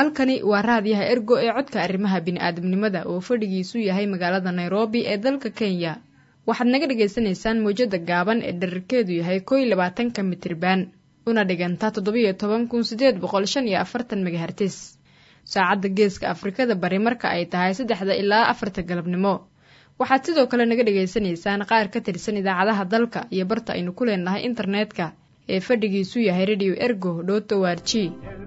halkani waa raadiyaha ergo ee codka arrimaha bini'aadamnimada oo fadhigiisu yahay magaalada nairobi ee dalka kenya waxaad naga dhagaysanaysaan mawjada gaaban ee dherarkeedu yahay kow iyo labaatanka mitriban una dhiganta toddobiyo toban kun sideed boqol shan iyo afartan megahertis saacadda geeska afrikada bari marka ay tahay saddexda ilaa afarta galabnimo waxaad sidoo kale naga dhagaysanaysaan qaar ka tirsan idaacadaha dalka iyo barta aynu ku leenahay internetka ee fadhigiisu yahay radio ergo dhoto warji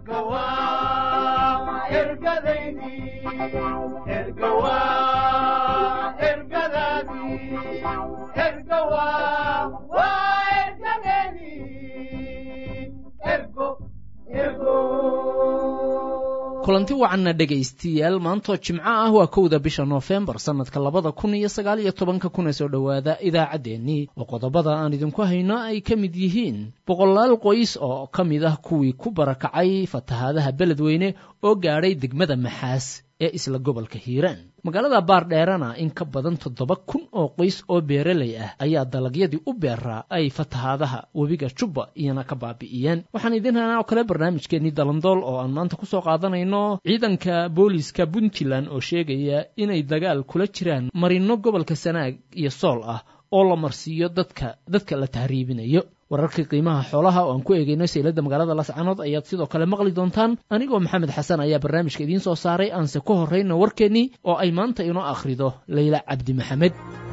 kulanti wacanna dhegaystiyaal maantoo jimco ah waa kowda bisha noofembar sannadka labada kun iyo sagaal iyo tobanka kuna soo dhowaada idaacaddeenii oo qodobada aan idinku hayno ay ka mid yihiin boqolaal qoys oo ka mid ah kuwii ku barakacay fatahaadaha beledweyne oo gaadhay degmada maxaas ee isla gobolka hiiraan magaalada baardheerana in ka badan toddoba kun oo qoys oo beeraley ah ayaa dalagyadii u beeraa ay fatahaadaha webiga jubba iyana ka baabi'iyeen waxaan idin haynaa oo kale barnaamijkeennii dalandool oo aan maanta kusoo qaadanayno ciidanka booliiska puntland oo sheegaya inay dagaal kula jiraan marino gobolka sanaag iyo sool ah oo la marsiiyo dadka dadka la tahriibinayo wararkii qiimaha xoolaha oo aan ku eegayno sayladda magaalada lascanood ayaad sidoo kale maqli doontaan anigoo maxamed xasan ayaa barnaamijka idiin soo saaray aanse ku horrayno warkeennii oo ay maanta inoo akhrido layla cabdi maxamed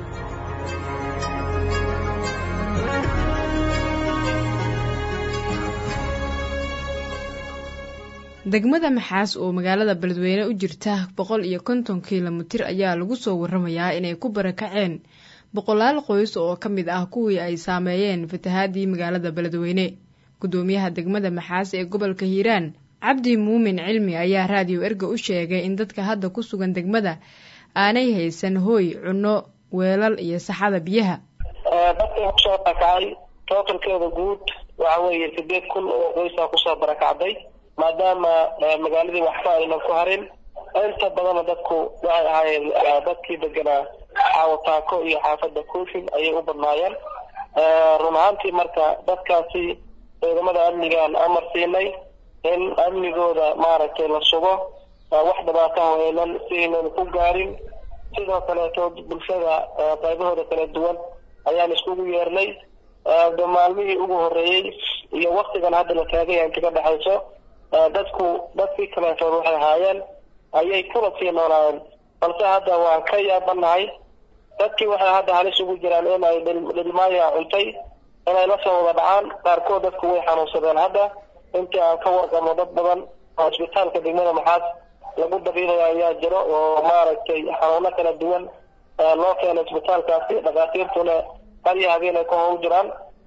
degmada maxaas oo magaalada beledweyne u jirta boqol iyo konton kilomitir ayaa lagu soo waramayaa inay ku barakaceen boqolaal qoys oo ka mid ah kuwii ay saameeyeen fatahaadii magaalada beledweyne guddoomiyaha degmada maxaas ee gobolka hiiraan cabdi muumin cilmi ayaa raadiyo erga u sheegay in dadka hadda ku sugan degmada aanay haysan hooy cunno weelal iyo saxada biyaha dadka kusoo barakacay tootalkeeda guud waxa weeye sideed kun oo qoysaa kusoo barakacday maadaama magaaladii waxba aynan ku harin inta badana dadku waxay ahaayeen dadkii deganaa xaawataako iyo xaafadda koofin ayay u badnaayeen run ahaantii marka dadkaasi ciidamada amnigaan amar siinay in amnigooda maaragtay la sugo wax dhibaataha aynan si aynan ku gaarin sidoo kaleeto bulshada qaybahooda kala duwan ayaan iskugu yeernay maalmihii ugu horreeyey iyo waktigan hadda la taagaya inta ka dhexayso dadku dadkii kaleetood waxay ahaayeen ayay kula sii noolaayeen balse hadda waan ka yaabanahay dadkii waxay hadda halis ugu jiraan in ay dhilmaaya cuntay inay la soo wada dhacaan qaarkood dadku way xanuunsadeen hadda intii aan ka warqabno dad badan oo isbitaalka degmada maxaas lagu dabiilaya ayaa jiro oo maaragtay xanuuno kala duwan loo keena isbitaalkaasi dhakhaatiirtuna qarya habeen ay ku howl jiraan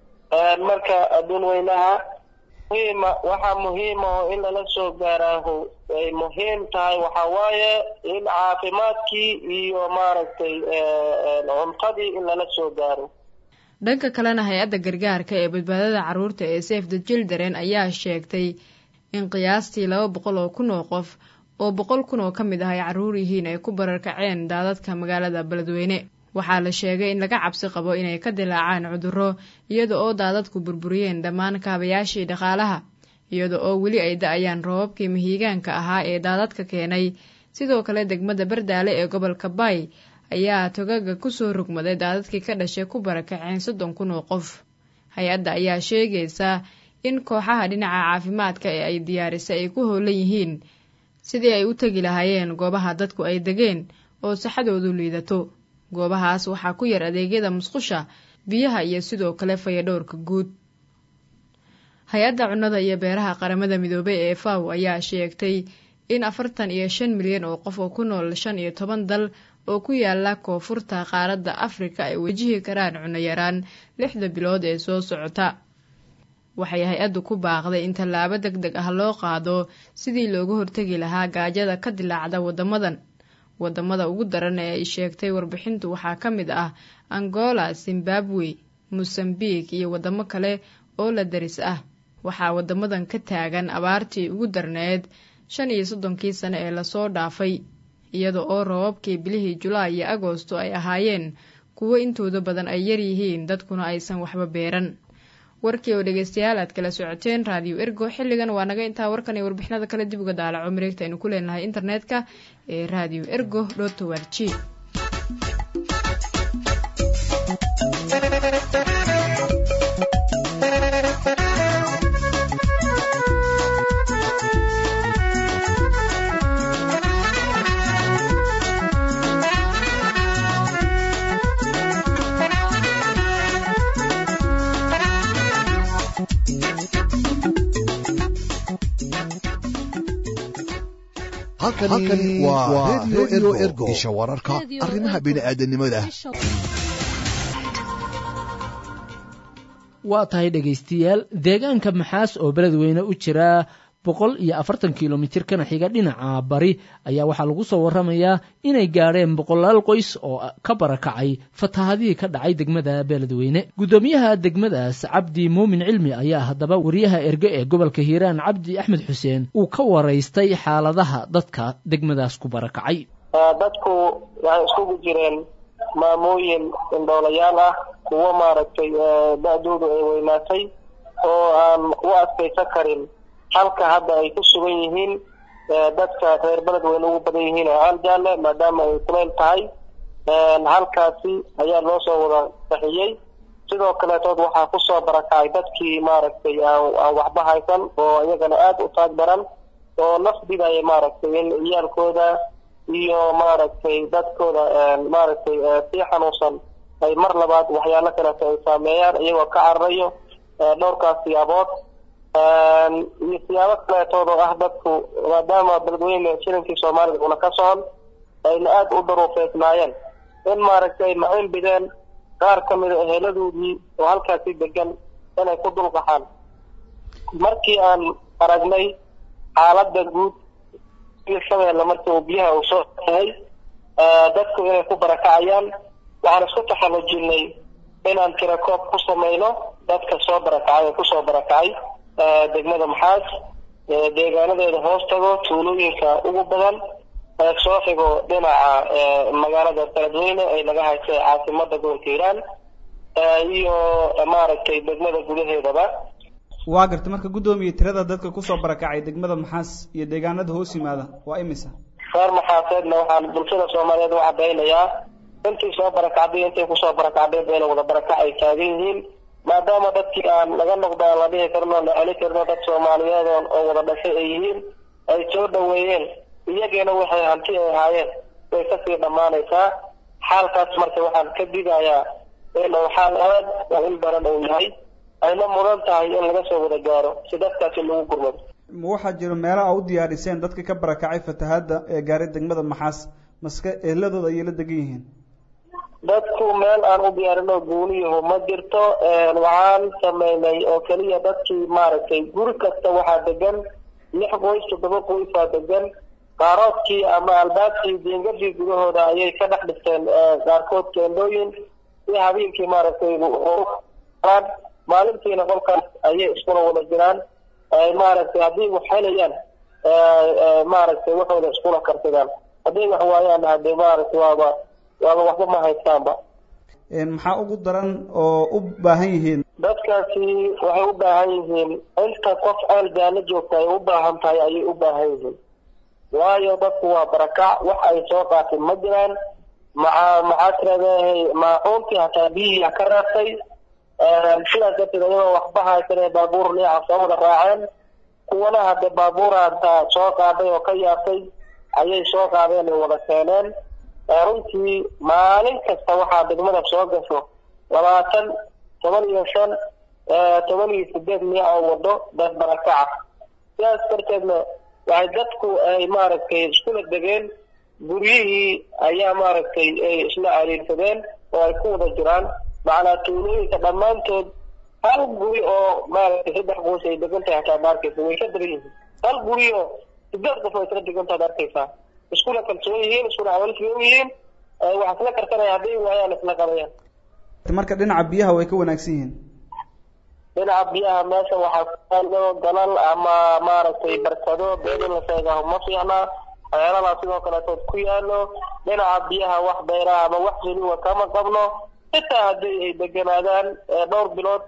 marka adduun weynaha muhiima waxaa muhiima oo in lala soo gaaraaho ay muhiim tahay waxaa waaye in caafimaadkii iyo maaragtay cuntadii in lala soo gaaro dhanka kalena hay-adda gargaarka ee badbaadada carruurta ee safe the children ayaa sheegtay in qiyaastii laba boqol oo kun oo qof oo boqol kun oo ka mid ah ay carruur yihiin ay ku bararkaceen daadadka magaalada beledweyne waxaa la sheegay in laga cabsi qabo inay ka dilaacaan cudurro iyada oo daadadku burburiyeen dhammaan kaabayaashii dhaqaalaha iyada oo weli ay da-ayaan roobabkii mahiigaanka ahaa ee daadadka keenay sidoo kale degmada bardaale ee gobolka bay ayaa togaga kusoo rogmaday daadadkii ka dhashay ku barakaceen soddon kun oo qof hay-adda ayaa sheegaysa in kooxaha dhinaca caafimaadka ee ay diyaarisay ay ku howlan yihiin sidii ay u tegi lahaayeen goobaha dadku ay degeen oo saxadoodu liidato goobahaas waxaa ku yar adeegyada musqusha biyaha iyo sidoo kale fayadhowrka guud hay-adda cunnada iyo beeraha qaramada midoobay ee faw ayaa sheegtay in afartan iyo shan milyan oo qof oo ku nool shan iyo toban dal oo ku yaala koonfurta qaaradda afrika ay wajihi karaan cunno yaraan lixda bilood ee soo socota waxay hay-addu ku baaqday in tallaabo deg deg ah loo qaado sidii looga hortegi lahaa gaajada ka dilaacda waddamadan waddamada ugu daran ee ay sheegtay warbixintu waxaa ka mid ah angola zimbabwe mosambik iyo waddamo kale oo la daris ah waxaa waddamadan ka taagan abaartii ugu darneed shan iyo soddonkii sane ee lasoo dhaafay iyada oo roobabkii bilihii julaay iyo agoosto ay ahaayeen kuwo intooda badan ay yaryihiin dadkuna aysan waxba beeran warkii oo dhegeystayaal aad kala socoteen raadiyo ergo xilligan waa naga intaa warkan iyo warbixinada kale dib uga daalaco mareegta aynu ku leenahay internetka ee radio ergo dotowar g halkani waa redio ergo isha wararka arrimaha bini'aadanimada waa tahay dhegaystayaal deegaanka maxaas oo beledweyne u jira boqol iyo afartan kilomitir kana xiga dhinaca bari ayaa waxaa lagu soo waramayaa inay gaadheen boqolaal qoys oo ka barakacay fatahadihii ka dhacay degmada beledweyne guddoomiyaha degmadaas cabdi muumin cilmi ayaa haddaba wariyaha erge ee gobolka hiiraan cabdi axmed xuseen uu ka waraystay xaaladaha dadka degmadaas ku barakacay dadku waxay iskugu jireen maamooyin indhoolayaal ah kuwo maaragtay da-doodu ay weynaatay oo aan u adkaysan karin halka hadda ay ku sugan yihiin dadka reer beledweyne ugu badan yihiin oo aljaale maadaama ay kuleyl tahay halkaasi ayaa loo soo wada bixiyey sidoo kaleetood waxaa kusoo barakacay dadkii maaragtay aan waxba haysan oo iyagana aada u taag daran oo naf bidaya maaragtay in ciyaalkooda iyo maaragtay dadkooda maaragtay sii xanuunsan ay mar labaad waxyaalo kaleeto ay saameeyaan iyagoo ka cararayo dhowrkaas siyaabood iyo siyaabo kaleetood oo ah dadku maadaama beledweyne shilinkii soomaalida una ka socon ayna aada u daruufeysnaayeen in maaragtay ay macin bideen qaar ka mida eheladoodii oo halkaasi degan inay ku dulqaxaan markii aan aragnay xaaladda guud shabeelle markii uu biyaha uu soo yahay dadku inay ku barakacayaan waxaan isku taxallujinay inaan tirakoob ku samayno dadka soo barakacay oo kusoo barakacay degmada maxaas deegaanadeeda hoos tago tuulooyinka ugu badan soo xigo dhinaca magaalada beledweyne ay naga haysay caasimada gobolka hiiraan iyo maaragtay degmada gudaheedaba waa garta marka guddoomiye tirada dadka kusoo barakacay degmada maxaas iyo deegaanada hoos yimaada waa imisa reer maxaaseedna waxaan bulshada soomaaliyeed u cadaynayaa intii soo barakacday intay kusoo barakacdeen bayna wada barakac ay taagan yihiin maadaama dadkii aan laga noqdo aan la dhihi karno la celi karno dad soomaaliyeed oo wada dhashay ay yihiin ay soo dhaweeyeen iyageena waxay hanti ay ahaayeen way kasii dhammaanaysaa xaalkaas marka waxaan ka digayaa in uu xaal aad oo in baran uu yahay ayna mudan tahay in laga soo wada gaaro si dadkaasi lagu gurmado ma waxaa jiro meelo a u diyaariseen dadka ka barakacay fatahaadda ee gaaray degmada maxaas maske eeladooda ayay la degan yihiin dadku meel aan u diyaarinoo guuniyahu ma jirto waxaan sameynay oo keliya dadkii maaragtay guri kasta waxaa degan lix qoys toddoba qoysaa degan qaaroodkii ama albaabkii diingadii gudahooda ayay ka dhex dhigteen qaarkood keendooyin si habeenkii maaragtay maalintiina qolkaas ayay iskula wada jiraan maaragtay haddii wax helayaan maaragtay waxooda iskula karsadaan haddii wax waayaan hadee maaragtay waaba waaba waxba ma haystaanba maxaa ugu daran oo u baahan yihiin dadkaasi waxay u baahan yihiin inta qof ceel jaano joogta ay u baahan tahay ayay u baahan yihiin waayo dadku waa barakac wax ay soo qaateen ma jiraan maca maxaa tiradahay maacuuntii hataa biyihii ka raaftay sidaas darteed ayagoo waxba haysanee baabuur neeca soo wada raaceen kuwana hadde baabuura hataa soo qaaday oo ka yaabtay ayay soo qaadeen ay wada keeneen runtii maalin kasta waxaa degmada soo gasho labaatan toban iyo shan toban iyo sideed miic oo wado dad barakaca sidaas darteedna waxay dadku ay maaragtay iskula degeen guryihii ayaa maaragtay ay isla cariirsadeen oo ay ku wada jiraan macnaa tuulooyinka dhammaantood hal guri oo maaragtay saddex qoys ay degan tahay hataa ma arkaysa way ka degan yihiin hal guri oo sideed qof ay isla degan tahay ad arkaysaa iskula kalsoon yihiin iskula awalsigan yihiin wax isla karsanaya hadday waayaan isla qabayaan marka dhinaca biyaha way ka wanaagsan yihiin dhinaca biyaha meesha waxaa ku yaalo dalal ama maaragtay barkado been in la sheegaho ma fiicna waxyaaladaa sidoo kaleetood ku yaalo dhinaca biyaha wax beeraha ama wax heliwa kama qabno xitaa haddii ay deganaadaan dhowr bilood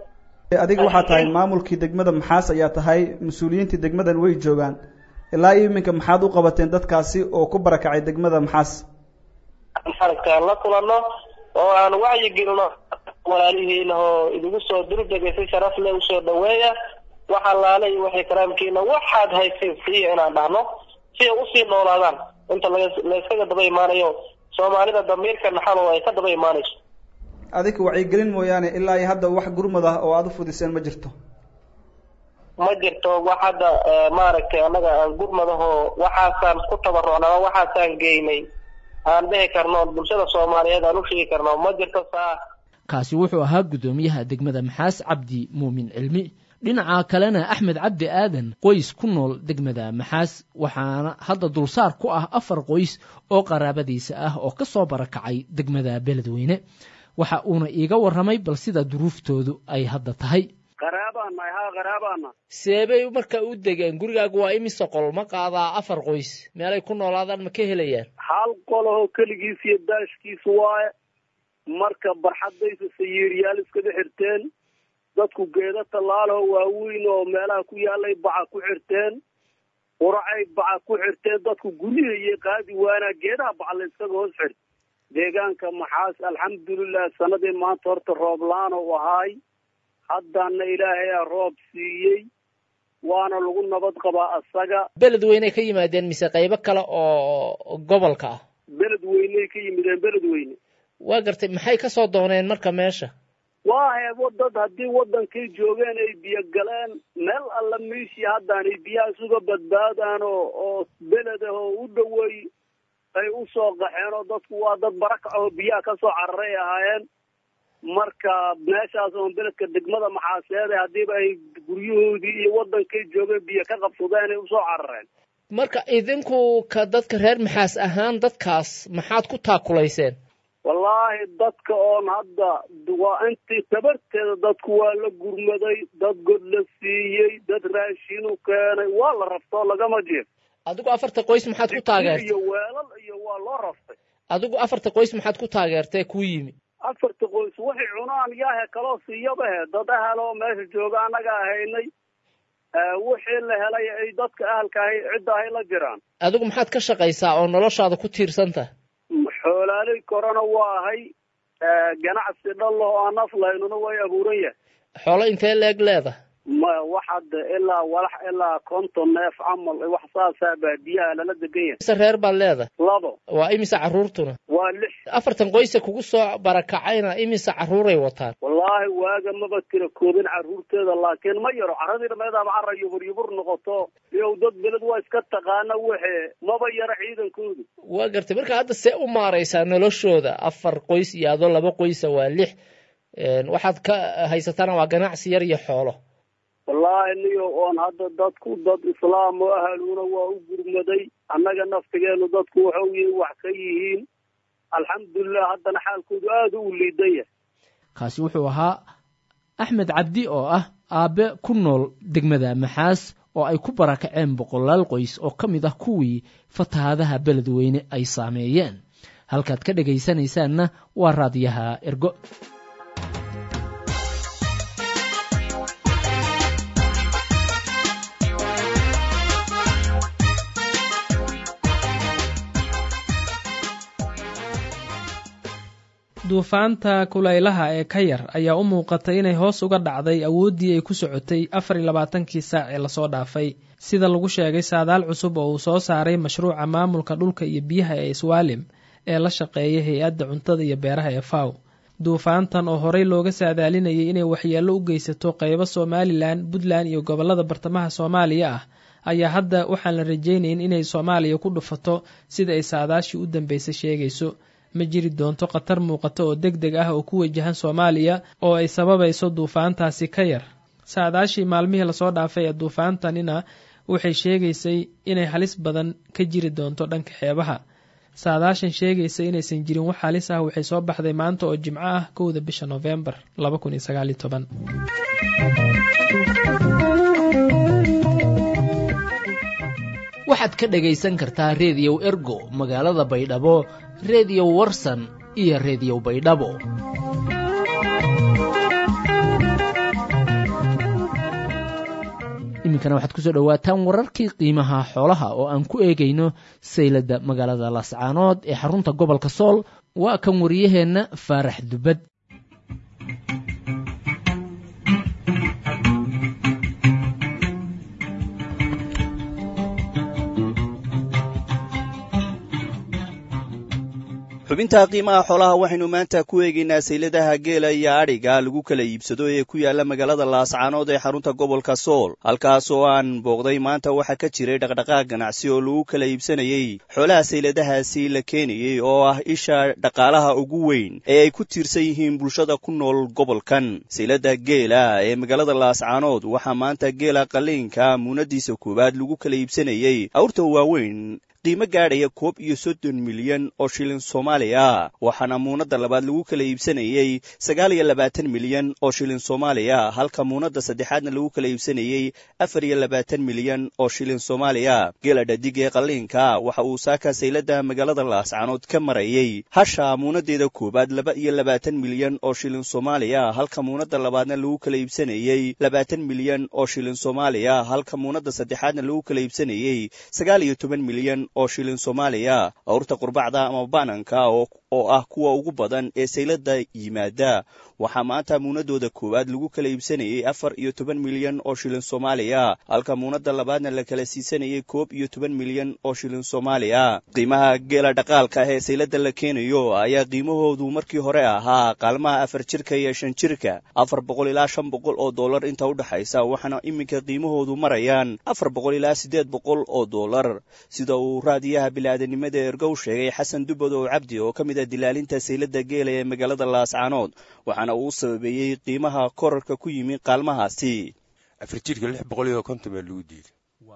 adiga waxaa tahay maamulkii degmada maxaas ayaa tahay mas-uuliyiintii degmadan way joogaan ilaa iminka maxaad u qabateen dadkaasi oo ku barakacay degmada maxaas maaragta aan la kulanno oo aan wacyi gelino walaalihiina oo idigu soo durjegay si sharaf leh usoo dhaweeya wax allaale iyo waxay karaamkiina waxaad haysiin siiya inaan dhahno si ay usii noolaadaan inta layskaga daba imaanayo soomaalida damiirka naxalo ay ka daba imaanayso adika wacyigelin mooyaane ilaa iyo hadda wax gurmud ah oo aada u fudiseen ma jirto ma jirto wax hadda maaragtay annaga aan gurmadahoo waxaasaan ku tabarucna ama waxaasaan geynay aan dhihi karno bulshada soomaaliyeed aan u sheegi karno ma jirto saa kaasi wuxuu ahaa guddoomiyaha degmada maxaas cabdi muumin cilmi dhinaca kalena axmed cabdi aadan qoys ku nool degmada maxaas waxaana hadda dulsaar ku ah afar qoys oo qaraabadiisa ah oo ka soo barakacay degmada beledweyne waxa uuna iiga warramay bal sida duruuftoodu ay hadda tahay qaraabaana haa qaraabaana seebay marka u degeen gurigaagu waa imise qol ma qaadaa afar qoys meelay ku noolaadaan ma ka helayaan hal qolahoo keligiis iyo daashkiis waaye marka barxadaysa sayiiryaal iskaga xirteen dadku geeda tallaalaho waaweyn oo meelaha ku yaalay baca ku xirteen quracay baca ku xirteen dadku gurihaiyo qaadi waanaa geedaha baca la iskaga hoos xir deegaanka maxaas alxamdulilah sanadii maanta horta roob la-aan u ahaay haddana ilaahayaa roob siiyey waana lagu nabad qabaa asaga beledweyney ka yimaadeen mise qaybo kale oo gobolka ah beledweyney ka yimideen beledweyne waa gartay maxay ka soo dooneen marka meesha waa heebo dad haddii waddankay joogeen ay biyo galeen meel alla meeshii haddaan ay biyaha isuga badbaadaan oo oo beled ah oo u dhoweey ay u soo qaxeen oo dadku waa dad barakac oo biyaha ka soo cararay ahaayeen marka meeshaas oon beledka degmada maxaaseede haddiiba ay guryahoodii iyo waddankay joogeen biyo ka qabsadeen ay usoo carareen marka idinku ka dadka reer maxaas ahaan dadkaas maxaad ku taakulayseen wallaahi dadka oon hadda waa intii tabarteeda dadku waa la gurmaday dad god la siiyey dad raashinu keenay waa la raftoo lagama jeef adigu afarta qoys maxaad ku taageertay iyo weelal iyo waa loo raftay adigu afarta qoys maxaad ku taageertay kuu yimi afarta qoys waxay cunaan yaahe kaloo siiyabahe dad ahal oo meesha jooga annaga ahaynay wixii la helay ay dadka ahalka ahay cidda ahay la jiraan adigu maxaad ka shaqaysaa oo noloshaada ku tiirsantah xoolaaley korona waa ahay ganacsi dhallahoo aan aflaynuna way abuuran yahay xoolo intee leeg leedah maya wax hadda ilaa walax ilaa konton neef camal wax saasaa baadiyaha lala degan yahay mise reer baad leedahay labo waa imise carruurtuna waa lix afartan qoysa kugu soo barakacayna imise carruuray wataan wallaahi waaga maba tira koobin carruurteeda laakiin ma yaro carradii dhameedaaba carra yubur yubur noqoto iyow dad beled waa iska taqaana waxe maba yaro ciidankoodu waa gartay marka hadda see u maaraysaa noloshooda afar qoys iyo adoo laba qoysa waa lix waxaad ka haysataana waa ganacsi yar iyo xoolo wallaahi niyo oon hadda dadku dad islaam oo ahaluuna waa u gurmaday annaga naftigeenu dadku waxau yihin wax ka yihiin alxamdulilah haddana xaalkoodu aada u liidan yahay kaasi wuxuu ahaa axmed cabdi oo ah aabbe ku nool degmada maxaas oo ay ku barakaceen boqolaal qoys oo ka mid ah kuwii fatahaadaha beledweyne ay saameeyeen halkaad ka dhegaysanaysaanna waa raadiyaha ergo duufaanta kulaylaha ee ka yar ayaa u muuqatay inay hoos uga dhacday awooddii ay ku socotay afar iyo labaatankii saac ee lasoo dhaafay sida lagu sheegay saadaal cusub oo uu soo saaray mashruuca maamulka dhulka iyo biyaha ee swaalim ee la shaqeeya hay-adda cuntada iyo beeraha ee faw duufaantan oo horey looga saadaalinayay inay waxyeello u geysato qeybo somalilan puntland iyo gobollada bartamaha soomaaliya ah ayaa hadda waxaan la rajaynayn inay soomaaliya ku dhufato sida ay saadaashii u dambeysay sheegayso ma jiri doonto khatar muuqato oo deg deg ah oo ku wajahan soomaaliya oo ay sababayso duufaantaasi ka yar saadaashii maalmihii lasoo dhaafay ee duufaantanina waxay sheegaysay inay halis badan ka jiri doonto dhanka xeebaha saadaashan sheegaysa inaysan jirin wax halis ah waxay soo baxday maanta oo jimco ah kowda bisha noofembar waxaad ka dhagaysan kartaa reediyow ergo magaalada baydhabo reediyo warsan iyo reediyo baydhabo iminkana waxaad kusoo dhowaataan wararkii qiimaha xoolaha oo aan ku eegayno sayladda magaalada laascaanood ee xarunta gobolka sool waa kan wariyaheenna faarax dubad xubinta qiimaha xoolaha waxaynu maanta ku eegaynaa sayladaha geela iyo adhiga lagu kala iibsado ee ku yaala magaalada laascaanood ee xarunta gobolka sool halkaas oo aan booqday maanta waxaa ka jiray dhaqdhaqaaq ganacsi oo lagu kala iibsanayey xoolaha sayladahaasi la keenayey oo ah isha dhaqaalaha ugu weyn ee ay ku tiirsan yihiin bulshada ku nool gobolkan saylada geela ee magaalada laascaanood waxaa maanta geela qaliinka muunadiisa koowaad lagu kala iibsanayey awrta waaweyn qiimo gaadhaya koob iyo soddon milyan oo shilin soomaaliya waxaana muunadda labaad lagu kala iibsanayey sagaal iyo labaatan milyan oo shilin soomaaliya halka muunadda saddexaadna lagu kala iibsanayey afar iyo labaatan milyan oo shilin soomaaliya geela dhadig ee qalliinka waxa uu saaka saylada magaalada laascaanood ka marayey hasha muunadeeda koowaad laba iyo labaatan milyan oo shilin soomaaliya halka muunadda labaadna lagu kala iibsanayey labaatan milyan oo shilin soomaaliya halka muunadda saddexaadna lagu kala iibsanayey sagaal iyo toban milyan oo shilin soomaaliya awrta qurbacda ama bananka oo ah kuwa ugu badan ee saylada yimaada waxaa maanta muunadooda koowaad lagu kala iibsanayey afar iyo toban milyan oo shilin soomaaliya halka muunadda labaadna la kala siisanayey koob iyo toban milyan oo shilin soomaaliya qiimaha geela dhaqaalka ah ee saylada la keenayo ayaa qiimahoodu markii hore ahaa qaalmaha afar jirka iyo shan jirka afar boqol ilaa shan boqol oo dollar inta udhexaysa waxaana iminka qiimahoodu marayaan afar boqol ilaa siddeed boqol oo dollar sida uu raadiyaha bilaadanimada ergow sheegay xasan dubad oo cabdi oo ka mid a dilaalinta saylada geela ee magaalada laascaanood waxaana uu sababeeyey qiimaha korarka ku yimi qaalmahaasi afar jirka lix boqol iyo konton baa lagu diiday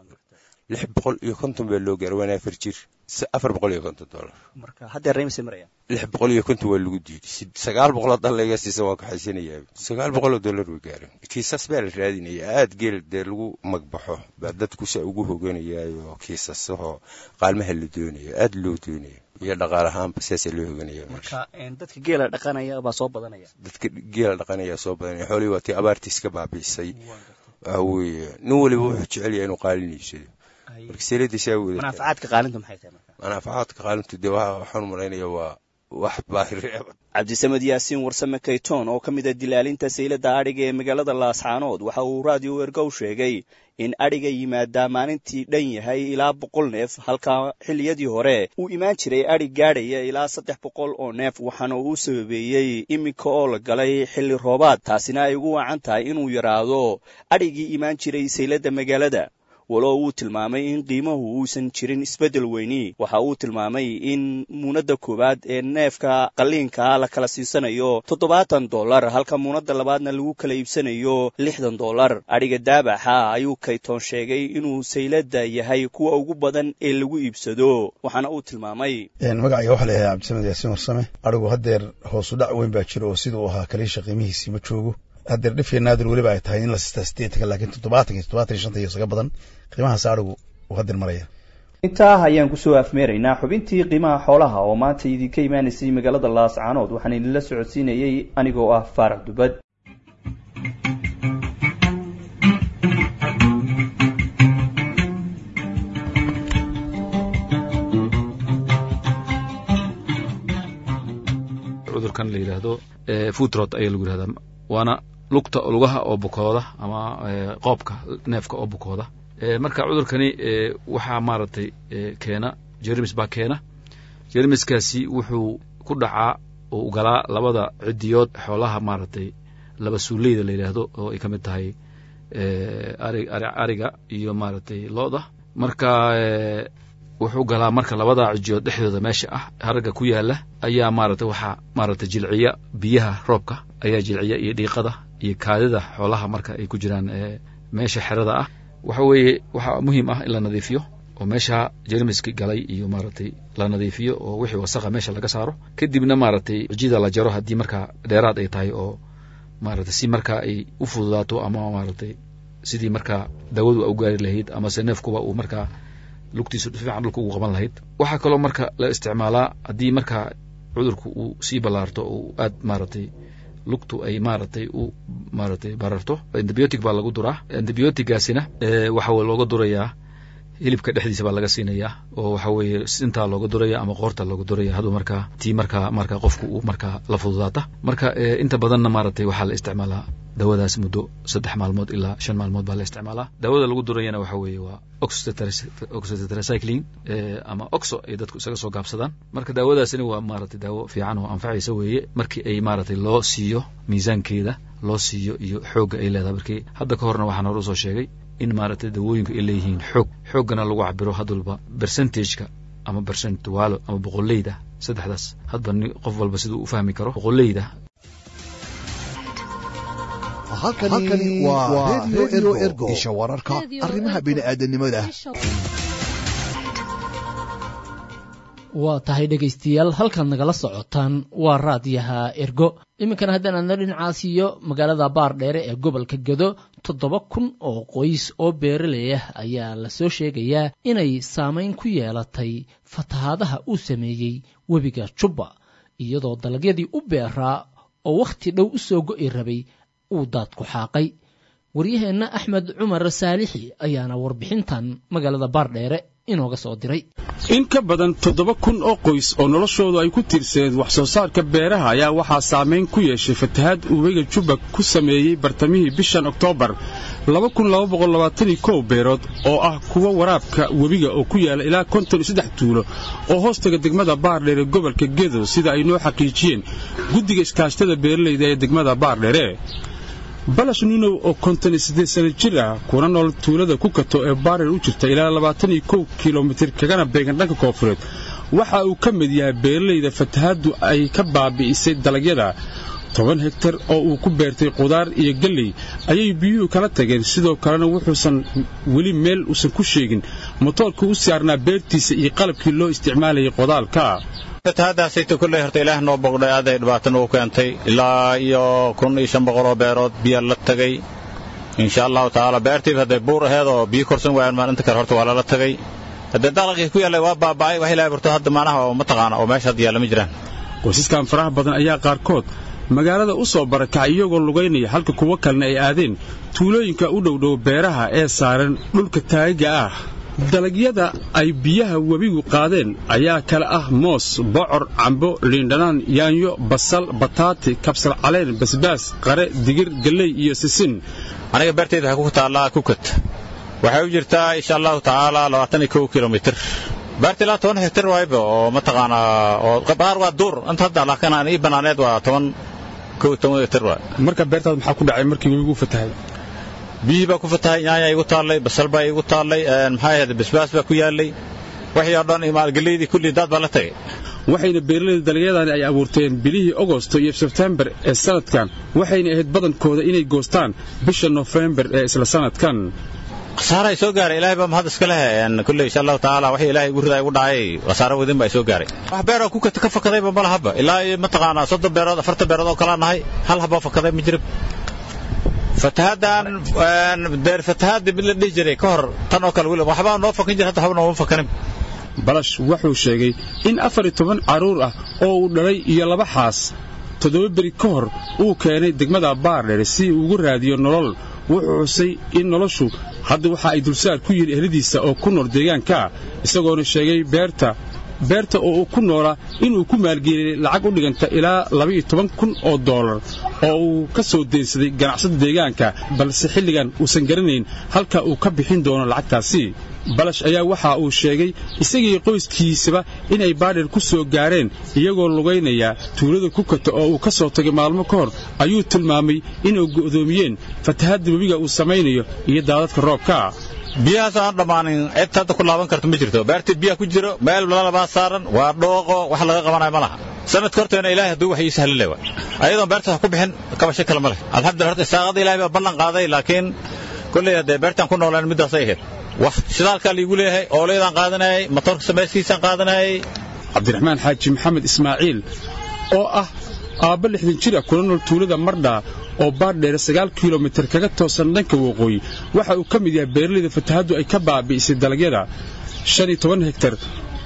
lix boqol iyo konton baa loo gaara waana afar jir afar boqol iyo konton dollar marka haddeer reymse maraya lix boqol iyo konton waa lagu diiday sagaal boqoloo dallayga siisa waan kaxaysanayaa sagaal boqoloo dollar way gaareen kiisas baa la raadinaya aad geel dee lagu magbaxo baa dadku sa ugu hoganayaayo kiisasahoo qaalmaha la doonayo aad loo doonayo iyo dhaqaal ahaanba siaasaa loo hoganaya marka dadka geela dhaqanaya baa soo badanaya dadka geela dhaqanaya soo badanaya xoolihii waa tii abaartii iska baabi'isay waxa weeye nin waliba wuxuu jecel yahay inuu qaalin iibsado marka seeladiisaa wada manaafacaadka qaalinta maxay tahay marka manaafacaadka qaalintu dee waxaan malaynaya waa wax baahireeba cabdisamed yaasiin warsame kayton oo ka mid a dilaalinta saylada adhiga ee magaalada laascaanood waxa uu raadiyo ergow sheegay in adhiga yimaadaa maalintii dhan yahay ilaa boqol neef halka xilliyadii hore uu imaan jiray adhig gaadhaya ilaa saddex boqol oo neef waxaana uu sababeeyey iminka oo la galay xilli roobaad taasina ay ugu wacan tahay inuu yaraado adhigii imaan jiray saylada magaalada walo uu tilmaamay in qiimahu uusan jirin isbeddel weyni waxa uu tilmaamay in muunadda koowaad ee neefka qalliinkaa la kala siisanayo toddobaatan dollar halka muunadda labaadna lagu kala iibsanayo lixdan dollar adhiga daabaxa ayuu kaytoon sheegay inuu saylada yahay kuwa ugu badan ee lagu iibsado waxaana uu tilmaamay magacayga waxaa layahay cabdisamed yaasiin warsame adhigu haddeer hoosu dhac weyn baa jira oo siduu ahaa kaliisha qiimihiisii ma joogo haddeer dhifya naadir weliba ay tahay in la sistaa sideetanka laakiin toddobaatan iyo toddobaatan iyo shanta iyo isaga badan qiimahaas adhigu uu haddeer maraya intaa ayaan kusoo afmeeraynaa xubintii qiimaha xoolaha oo maanta idinka imaanaysay magaalada laascaanood waxaan idinla socodsiinayey anigoo ah faarax dubad cudurkan la yidhaahdo footrot ayaa lagu yidhahdaa waana lugta lugaha oo bukooda ama qoobka neefka oo bukooda marka cudurkani waxaa maaragtay keena jermis baa keena jermiskaasi wuxuu ku dhacaa oo galaa labada cidiyood xoolaha maaragtay laba suuleyda la yidhaahdo oo ay ka mid tahay ari ariga iyo maaragtay looda marka wuxuu galaa marka labada cijiyood dhexdooda meesha ah haragga ku yaala ayaa maaragtay waxaa maaragtay jilciya biyaha roobka ayaa jilciya iyo dhiiqada iyo kaadida xoolaha marka ay ku jiraan meesha xerada ah waxa weeye waxaa muhiim ah in la nadiifiyo oo meesha jermiski galay iyo maaragtay la nadiifiyo oo wixii wasaqa meesha laga saaro kadibna maaragtay cijida la jaro haddii markaa dheeraad ay tahay oo maaragtay si markaa ay u fududaato ama maaragtay sidii markaa dawadu u gaari lahayd amase neefkuba uu markaa lugtiisu fiican dhulka ugu qaban lahayd waxaa kaloo marka la isticmaalaa haddii markaa cudurku uu sii ballaarto uu aad maaragtay lugtu ay maaragtay u maaragtay bararto antibiotic baa lagu duraa antibiotigaasina waxa looga durayaa hilibka dhexdiisa baa laga siinayaa oo waxa weeye sintaa looga duraya ama qoorta looga duraya haduu markaa tii markaa markaa qofku uu markaa la fududaata marka inta badanna maaragtay waxaa la isticmaalaa dawadaas muddo saddex maalmood ilaa shan maalmood baa la isticmaalaa daawada lagu durayana waxa weeye waa oxytetracycline ama oxo ay dadku isaga soo gaabsadaan marka daawadaasina waa maaragtay daawo fiican oo anfacaysa weeye markii ay maaragtay loo siiyo miisaankeeda loo siiyo iyo xoogga ay leedahay markii hadda ka horna waxaan hore usoo sheegay in maaragtay dawooyinku ay leeyihiin xoog xooggana lagu cabiro had walba percentageka ama percentualo ama boqoleyda saddexdaas hadba qof walba siduu u fahmi karo boqoleyda halkani waa redio ergo isha wararka arrimaha bini'aadanimada waa tahay dhegaystayaal halkaad nagala socotaan waa raadiyaha ergo iminkana haddaan aadna dhinacaas iyo magaalada baardheere ee gobolka gedo toddoba kun oo qoys oo beeraley ah ayaa lasoo sheegayaa inay saamayn ku yeelatay fatahaadaha uu sameeyey webiga jubba iyadoo dalagyadii u beeraa oo wakhti dhow u soo go'i rabay uu daadku xaaqay waryaheenna axmed cumar saalixi ayaana warbixintan magaalada baardheere inooga soo diray in ka badan toddoba kun oo qoys oo noloshoodu ay ku tiirsaneed wax soo saarka beeraha ayaa waxaa saamayn ku yeeshay fatahaad uu webiga jubba ku sameeyey bartamihii bishan oktoobar beerood oo ah kuwa waraabka webiga oo ku yaala ilaa konton iyo saddex tuulo oo hoostaga degmada baardheere gobolka gedo sida ay noo xaqiijiyeen guddiga iskaashtada beeralayda ee degmada baardheere balash nuunow oo konton iyo siddeed sana jir ah kuna nool tuulada ku kato ee baardheer u jirta ilaa labaatan iyo kow kilomitir kagana beegan dhanka koofureed waxa uu ka mid yahay beeralayda fatahaaddu ay ka baabi'isay dalagyada toban hegtar oo uu ku beertay qudaar iyo galley ayay biyuhu kala tageen sidoo kalena wuxuusan weli meel uusan ku sheegin motoorkii u saarnaa beertiisa iyo qalabkii loo isticmaalayay qodaalka fatahaadaasayta kulley horta ilaah noo boqdhay aaday dhibaata nagu keentay ilaa iyo kun iyo shan boqoloo beerood biya la tagay insha allahu tacaala beertiiba hadday buur aheed oo biyo korsan waayaan maalinta kale horta waa lala tagay haddee dalaqii ku yaallay waa baaba'ay wax ilahay barto hadda macnaha oo mataqaana oo meesha hadda yaalla ma jiraan qoysaskan faraha badan ayaa qaarkood magaalada u soo barakacay iyagoo lugaynaya halka kuwo kalena ay aadeen tuulooyinka u dhowdhow beeraha ee saaran dhulka taagiga ah dalagyada ay biyaha webigu qaadeen ayaa kale ah moos bocor cambo liindhanaan yaanyo basal bataati kabsar caleen basbaas qare digir galley iyo sisin aniga beertayda waxay ku taallaa kukat waxay u jirtaa insha allahu tacaala labaatan iyo kow kilomitir beerta ilaa toban hektar waayba oo mataqaanaa oo qaar waa duur inta hadda laakiin aan ii banaaneed waa toban kow toban hektar waay marka beertaad maxaa ku dhacay markii webigu fatahay biyihii baa ku fatahay nyaanya igu taallay basal baa igu taallay maxaa ahayd basbaas baa ku yaallay wixii oo dhan maalgeleydii kullii daad baa la tagay waxayna beeralayda dalagyadani ay abuurteen bilihii ogosto iyo sebtembar ee sanadkan waxayna ahayd badankooda inay goostaan bisha nofembar ee isla sanadkan khasaara soo gaaray ilaahay baa mahad iska leh kulley insha allahu tacaala wixii ilaahay igu ridaa igu dhacay khasaaro wadin baa soo gaaray wax beeroo ku ka fakadayba ma lahaba ilaa iyo mataqaanaa soddon beerood afartan beerood oo kalaa nahay hal haboo fakaday ma jira fatahaaddan deer fatahaadda mid la dhihi jiray ka hor tan oo kale weli waxbaa noo fakan jira hadda waxba nooma fakanin balash wuxuu sheegay in afar iyo toban carruur ah oo uu dhalay iyo laba xaas toddoba beri ka hor uu keenay degmada baardheer si uu ugu raadiyo nolol wuxuu xusay in noloshu hadda waxa ay dulsaar ku yihin ehladiisa oo ku nool deegaanka isagoona sheegay beerta beerta oo uu ku noolaa inuu ku maalgeliyey lacag u dhiganta ilaa labaiyo toban kun oo doolar oo uu ka soo deensaday ganacsada deegaanka balse xilligan uusan garanayn halka uu ka bixin doono lacagtaasi balash ayaa waxa uu sheegay isagii qoyskiisaba inay baadhir ku soo gaareen iyagoo lugaynaya tuulada ku kata oo uu ka soo tagay maalmo ka hor ayuu tilmaamay inuu go'doomiyeen fatahadda webiga uu samaynayo iyo daadadka roobka biyahaas aan dhammaanin cid hadda ku laaban karto ma jirto beertii biyaha ku jiro meel lalabaa saaran waa dhooqo wax laga qabanayo ma laha sanadka horteena ilaahay hadduu wax ii sahlile wa ayadoon beertaas wax ku bixin kabasho kale ma leh alxamdulillah horta isaaqada ilaahay baa ballan qaaday laakiin kolley haddee beertaan ku noolaan middaasay ahayd wax shidaalkaa liigu leeyahay ooleydaan qaadanayay matoorka samayskiisaan qaadanayay cabdiraxmaan xaaji maxamed ismaaciil oo ah aabba lixdan jir ah kuna nool tuulada mardhaa oo baardheere sagaal kilomitir kaga toosan dhanka waqooyi waxa uu ka mid yahay beeralayda fatahaddu ay ka baabi'isay dalagyada shan iyo toban hektar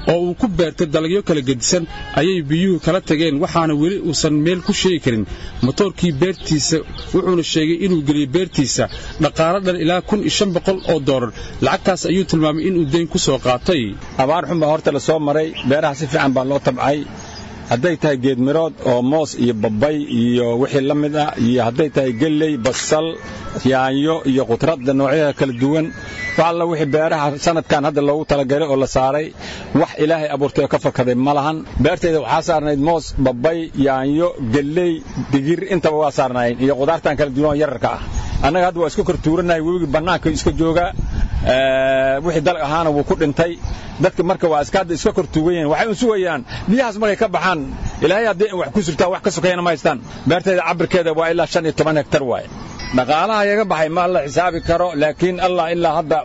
oo uu ku beertay dalagyo kala gedisan ayay biyuhu kala tageen waxaana weli uusan meel ku sheegi karin motoorkii beertiisa wuxuuna sheegay inuu geliyey beertiisa dhaqaalo dhan ilaa kun iyo shan boqol oo doolar lacagtaas ayuu tilmaamay inuu deyn ku soo qaatay abaar xun baa horta la soo maray beeraha si fiican baa loo tabcay hadday tahay geedmirood oo moos iyo babbay iyo wixii la mid ah iyo hadday tahay gelley basal yaanyo iyo khudradda noocyada kala duwan wax alla wixii beeraha sanadkan hadda loogu talagalay oo la saaray wax ilaahay abuurtay oo ka fakaday ma lahan beertayda waxaa saarnayd moos babbay yaanyo gelley digir intaba waa saarnaayeen iyo khudaartan kala duwan oo yararka ah annaga hadda waa iska kor tuuranahay webigii bannaanka iska joogaa wixii dalag ahaana wuu ku dhintay dadka marka waa iska hadda iska kor tuugan yihiin waxay u sugayaan biyahaas markay ka baxaan ilaahay haddii wax ku surtaan wax ka sokayana ma haystaan beertayda cabirkeeda waa ilaa shan iyo toban hektar waaye dhaqaalaha yaga baxay ma la xisaabi karo laakiin allah ilaa hadda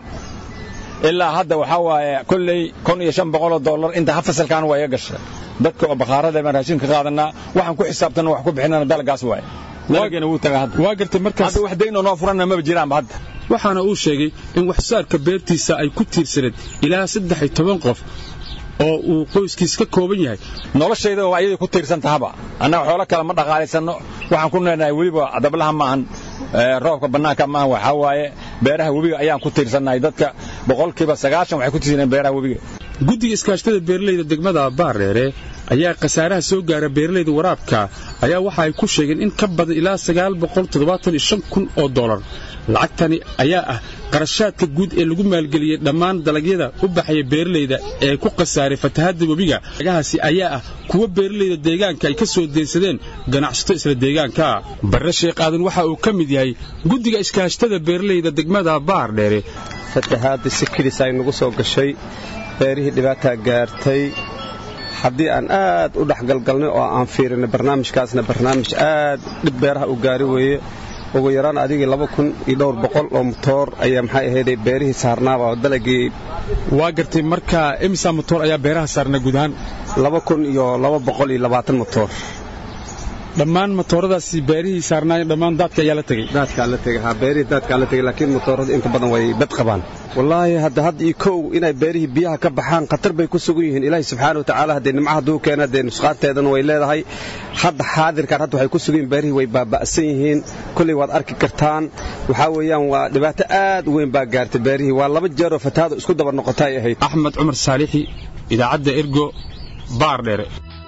ilaa hadda waxaa waaye kolley kun iyo shan boqoloo dollar inta ha fasalkaan waa iga gashay dadka oo bakhaarada baan raashin ka qaadanaa waxaan ku xisaabtanna wax ku bixinana dalagaas waaye dalagina wuu tagaa hadda waa gartay markaas hadda wax daynoo noo furanna maba jiraanba hadda waxaana uu sheegay in waxsaarka beertiisa ay ku tiirsaneed ilaa saddex iyo toban qof oo uu qoyskiis ka kooban yahay noloshayda waa ayadii ku tiirsan tahaba annaga xoolo kale ma dhaqaalaysanno waxaan ku leenahay weliba dablaha maahan roobka bannaanka maahan waxaa waaye beeraha webiga ayaan ku tiirsannahay dadka boqolkiiba sagaashan waxay ku tiirsaneen beeraha webiga guddiga iskaashtada beeralayda degmada baardheere ayaa khasaaraha soo gaara beeralayda waraabka ayaa waxa ay ku sheegeen in ka badan ilaa sagaal boqol toddobaatan iyo shan kun oo dollar lacagtani ayaa ah qarashaadka guud ee lagu maalgeliyey dhammaan dalagyada u baxaya beeralayda ee ku khasaaray fatahadda webiga lagahaasi ayaa ah kuwa beeralayda deegaanka ay ka soo deensadeen ganacsato isla deegaanka barre sheekh aadan waxa uu ka mid yahay guddiga iskaashtada beeralayda degmada baardheere fatahaadda si kedis ay nagu soo gashay beerihii dhibaataa gaartay haddii aan aad u dhexgalgalnay oo aan fiirinay barnaamijkaasna barnaamij aad dhib beeraha u gaari weeye ugu yaraan adigii laba kun iyo dhowr boqol oo motoor ayaa maxay ahayday beerihii saarnaaba oo dalagii waa gartay marka imisa motoor ayaa beeraha saarnaa guud ahaan laba kun iyo laba boqol iyo labaatan motoor dhammaan motooradaasi beerihii saarnaayeen dhammaan daadka ayaa la tegey daadkaa la tegey haa beerihii daadkaa la tegey laakiin motoorada inta badan way bad qabaan wallaahi hadda had iyo kow inay beerihii biyaha ka baxaan khatar bay ku sugan yihiin ilaahi subxaana watacaala haddee nimca hadduu keena dee nusqaanteedana way leedahay hadda xaadirkan hadda waxay ku sugan yihin beerihii way baaba'san yihiin kolley waad arki kartaan waxaa weeyaan waa dhibaato aad u weyn baa gaartay beerihii waa laba jeeroo fatahaadu isku daba noqota ay ahayd axmed cumar saalixi idaacadda ergo baardheere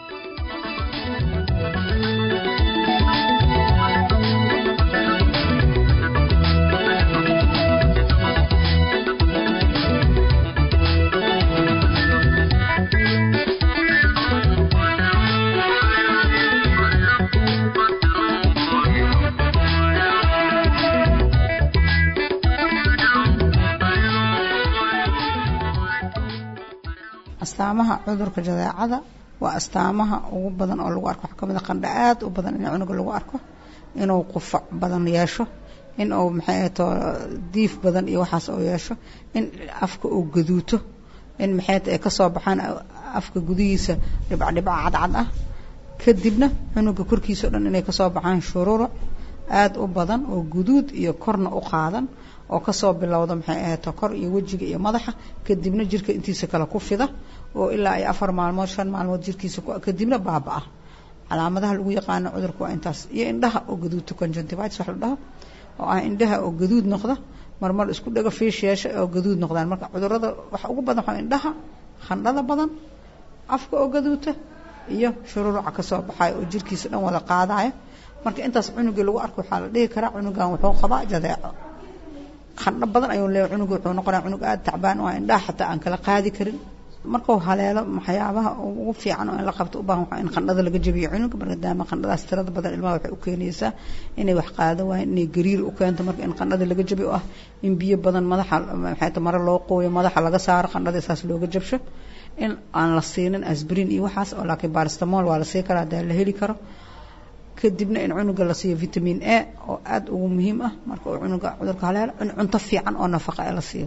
astaamaha cudurka jadeecada waa astaamaha ugu badan oo lagu arko waxaa ka mid a qandha aad u badan in cunuga lagu arko inuu qufac badan yeesho in uu maxay ahato diif badan iyo waxaas oo yeesho in afka uu gaduuto in maxay ay kasoo baxaan afka gudihiisa dhibcdhibca cadcad ah kadibna cunuga korkiisa o dhan inay kasoo baxaan shururuc aad u badan oo guduud iyo korna u qaadan oo kasoo bilowda maxay ahato kor iyo wejiga iyo madaxa kadibna jirka intiisa kale ku fida oo ilaa ay afar maalmood shan maalmood jirkiisa kadibna baaba-a calaamadaha lagu yaqaano cudurka waa intaas iyo indhaha oo gaduudta conjunctivitis wax la dhaho oo ah indhaha oo gaduud noqda marmar isku dhago fiish yeesha oo gaduud noqdaan marka cudurada waxa ugu badan waxaa indhaha khandhada badan afka oo gaduuta iyo shururuca kasoo baxayo oo jirkiisa dhan wada qaadaya marka intaas cunugii lagu arko waxaa la dhihi karaa cunugan wuxuu qabaa jadeeco qandho badan ayuu leeyahay cunugu wuxuu noqonaya cunug aada tacbaan oo indhaha xataa aan kala qaadi karin markuu haleelo waxyaabaha ugu fiican oo in la qabto u baahan waxaa in qandhada laga jabiyo cunuga maadaama qandhadaas tirada badan ilmaha waxay u keenaysaa inay wax qaado waayeen inay gariir u keento marka in qandhada laga jabiyo oo ah in biyo badan madaxa maxay mare loo qooyo madaxa laga saaro qandhada saas looga jabsho in aan la siinin asbrin iyo waxaas oo laakiin baristamol waa la sii karaa hadaa la heli karo kadibna in cunuga la siiyo vitamin a oo aada ugu muhiim ah marka uu cunuga cudurka haleelo in cunto fiican oo nafaqa ee la siiyo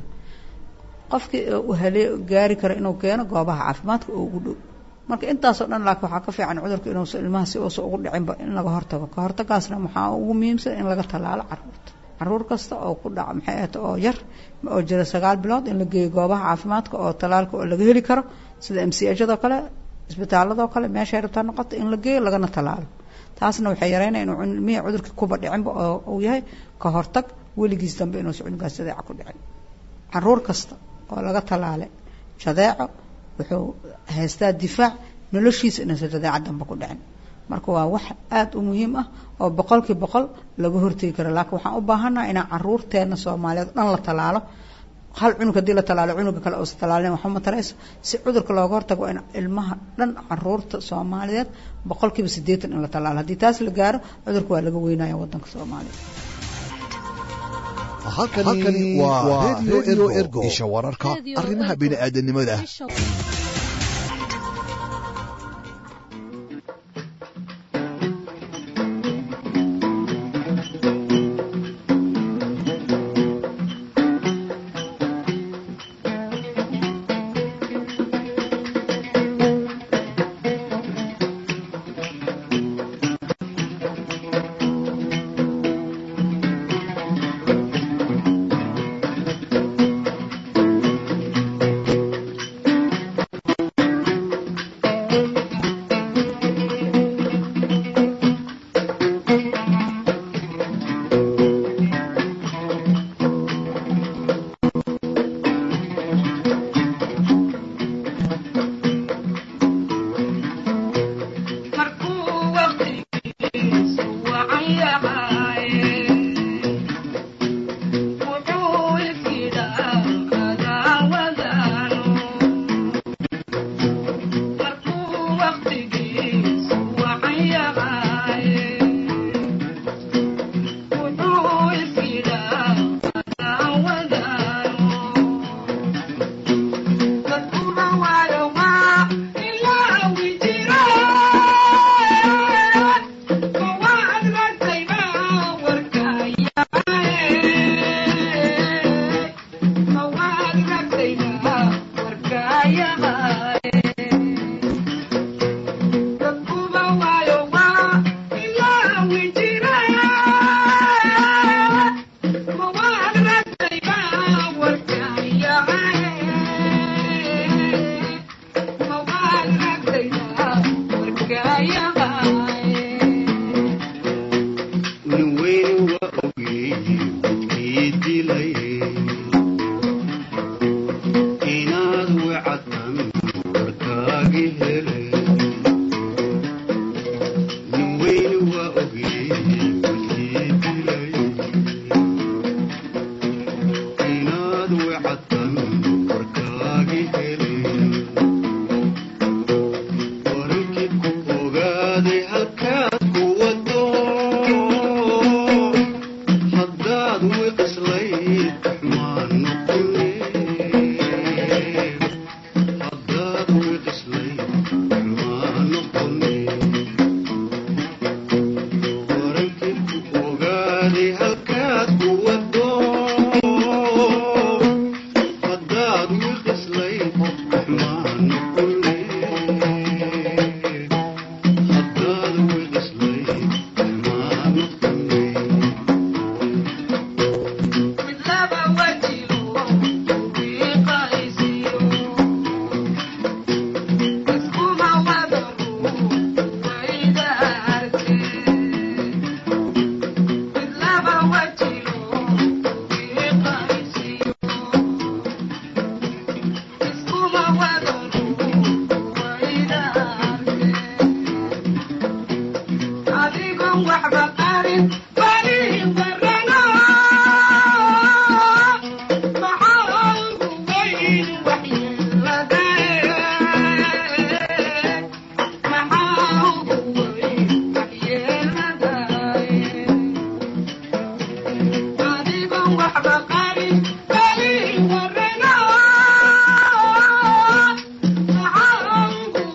qofkii u halee gaari kara inuu keeno goobaha caafimaadka oo ugu dhow marka intaasoo dhan laakiin waxaa ka fiican cudurka inuusa ilmaha si uusa ugu dhicinba in laga hortago ka hortagaasna waxaa ugu muhiimsan in laga tallaalo caruurta caruur kasta oo ku dhaca maxay ahata oo yar oo jira sagaal bilood in la geeyo goobaha caafimaadka oo tallaalka oo laga heli karo sida m c hjadoo kale isbitaaladoo kale meeshay rabtaa noqoto in la geeyo lagana tallaalo taasna waxay yareynaya inuu ilmihii cudurkii kuba dhicinba oo uu yahay ka hortag weligiis dambe inuusan cunugaas jadeeca ku dhicin caruur kasta oo laga tallaalay jadeeco wuxuu haystaa difaac noloshiisa inuusan jadeeca dambe ku dhicin marka waa wax aada u muhiim ah oo boqolkii boqol laga hortegi karo laakiin waxaan u baahannaha inaan caruurteena soomaaliyeed dhan la tallaalo hal cunug haddii la tallaalo cunuga kale uusa tallaalin waxba ma tarayso si cudurka looga hortago in ilmaha dhan caruurta soomaaliyeed boqolkiiba siddeetan in la tallaalo haddii taas la gaaro cudurka waa laga weynaya waddanka soomaaliya halkani waa redio ergo isha wararka arrimaha bini'aadanimada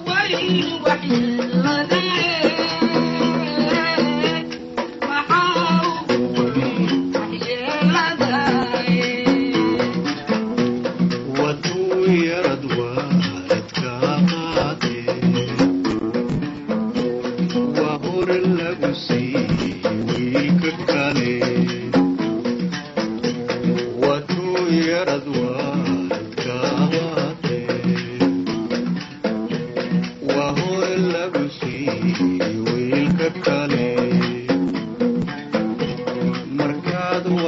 Thank you.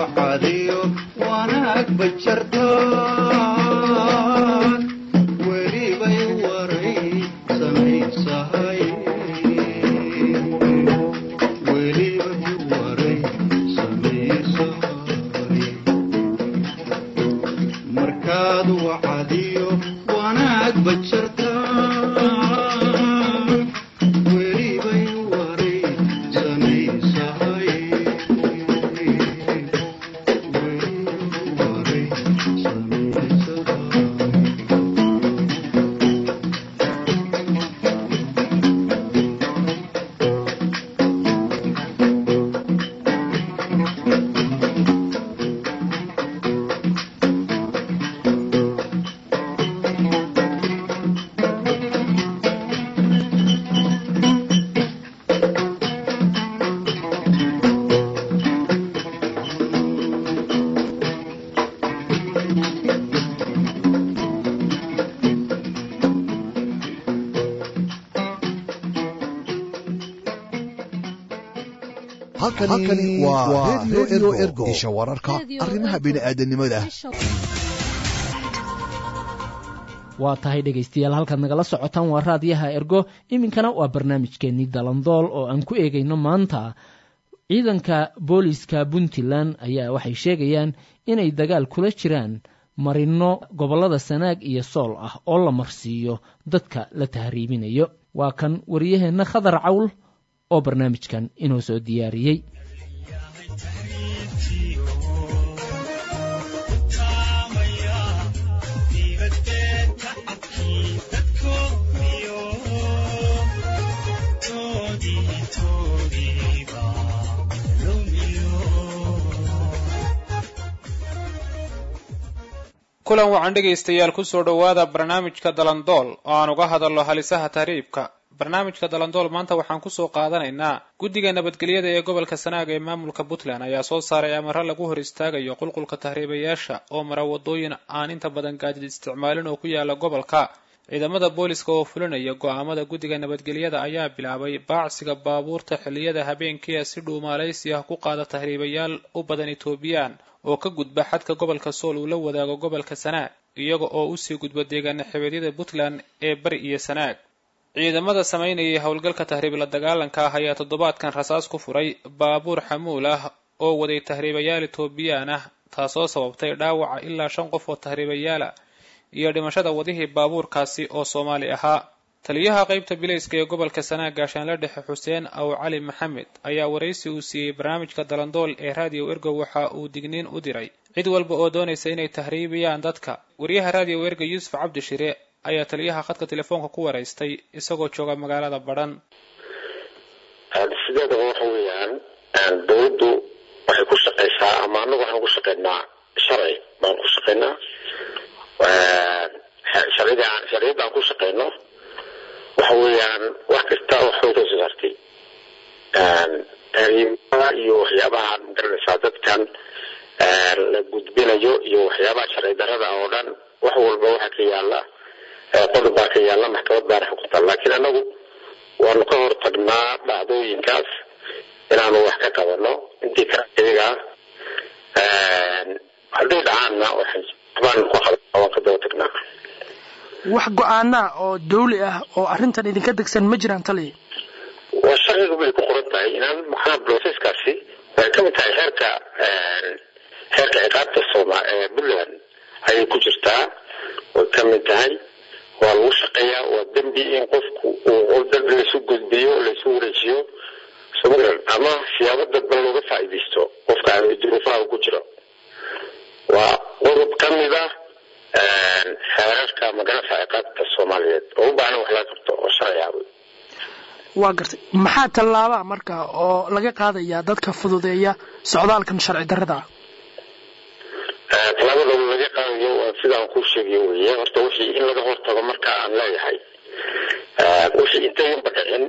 wacadiyo wanaag bajartaan welibay waray samaysahay welibay waray samaysahay markaad wacadiyo wanaag bajartaan welibay waray samaysahay halkani waa redio ergo isha wararka arrimaha bini'aadanimada waa tahay dhegaystayaal halkaad nagala socotaan waa raadiyaha ergo iminkana waa barnaamijkeennii dalandool oo aan ku eegayno maanta ciidanka booliiska puntland ayaa waxay sheegayaan inay dagaal kula jiraan marino gobollada sanaag iyo sool ah oo la marsiiyo dadka la tahriibinayo waa kan wariyaheenna khadar cawl oo barnaamijkan inoo soo diyaariyey kulan wacan dhegaystayaal kusoo dhowaada barnaamijka dalandool oo aan uga hadalno halisaha tahriibka barnaamijka dalandool maanta waxaan kusoo qaadanaynaa guddiga nabadgelyada ee gobolka sanaag ee maamulka puntland ayaa soo saaray amaro lagu hor istaagayo qulqulka tahriibayaasha oo mara wadooyin aan inta badan gaadiid isticmaalin oo ku yaala gobolka ciidamada booliska oo fulinaya go'aamada guddiga nabadgelyada ayaa bilaabay baacsiga baabuurta xilliyada habeenkiia si dhuumaalaysi ah ku qaada tahriibayaal u badan etoobiyaan oo ka gudba xadka gobolka sool uu la wadaago gobolka sanaag iyaga oo usii gudba deegaana xibeedyada puntland ee bari iyo sanaag ciidamada samaynayay howlgalka tahriib la dagaalanka ah ayaa toddobaadkan rasaas ku furay baabuur xamuul ah oo waday tahriibayaal etoobiyaan ah taasoo sababtay dhaawaca ilaa shan qof oo tahriibayaala iyo dhimashada wadihii baabuurkaasi oo soomaali ahaa taliyaha qaybta bilayska ee gobolka sanaag gaashaanle dhexe xuseen aw cali maxamed ayaa waraysi uu siiyey barnaamijka dalandool ee raadiyo ergo waxa uu digniin u diray cid walba oo doonaysa inay tahriibiyaan dadka wariyaha raadiyo ergo yuusuf cabdi shire ayaa taliyaha khadka telefoonka ku waraystay isagoo jooga magaalada badhan sideedaba waxa weeyaan dowladdu waxay ku shaqaysaa ama anagu waxaan ku shaqaynaa sharci baan ku shaqaynaa sharcida sharciyadda aan ku shaqayno waxa weeyaan wax kasta waxbay ka soo saartay tahriibada iyo waxyaabaha magaranaysaa dadkan la gudbinayo iyo waxyaabaha sharci darada oo dhan wax walba waxaa ka yaala qodob baa ka yaala maxkamad baana xukunta laakiin anagu waanu ka hortagnaa dhacdooyinkaas inaanu wax ka qabano intii kale iyaga hadday dhacaanna waxbaan ku qaban waan ka daba tagnaa wax go-aanaa oo dawli ah oo arrintan idinka degsan ma jiraan taliya waa sharcigu bay ku qoran tahay inaan maxaa broseskaasi waxay ka mid tahay xeerka xeerka ciqaabta sooma ee puntland ayay ku jirtaa way ka mid tahay waa lagu shaqeeyaa waa dembi in qofku uu dambi laysu gudbiyo laysu wareejiyo somalilan ama siyaabo dadban looga faa'iidaysto qofka aan duruufaha ku jiro waa qodob ka mid ah xeerarka maganasa ciqaabta soomaaliyeed oo u baahan wax laga qabto oo sharci ah waa gartay maxaa tallaabaa marka oo laga qaadayaa dadka fududeeya socdaalkan sharci darrada ah tallaabada laga qaadayo waa sidaan kuu sheegayo weeye horta wixii in laga hortago marka aan leeyahay wixii intayanba dhicin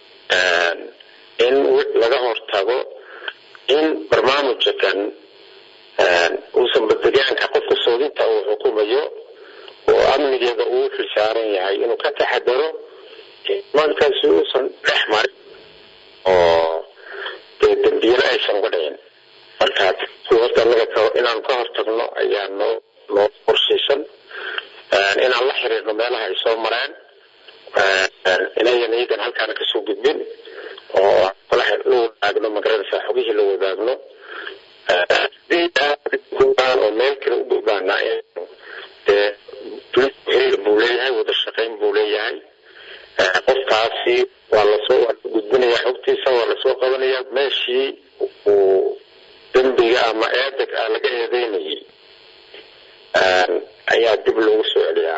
in laga hortago in barnaamijkan uusan baddegaanka qofka soodinta uu xukumayo oo amnigeeda uu xilsaaran yahay inuu ka taxadaro markaasi uusan dhex marin oo dee dembiyana aysan uga dhicin marka horta anaga inaan ka hortagno ayaa noo noo qorshaysan inaan la xiriirno meelaha ay soo mareen inayan iyagan halkaana kasoo gudbin oo la wadaagno magaranaysa xogihii la wadaagno oo meel kale u gudbaana dee xiriir buu leeyahay wada shaqayn buu leeyahay qofkaasi waa lasoo waa la gudbinaya xogtiisa waa lasoo qabanaya meeshii uu dembiga ama eedeg ah laga eedeynayay ayaa dib loogu soo celiyaa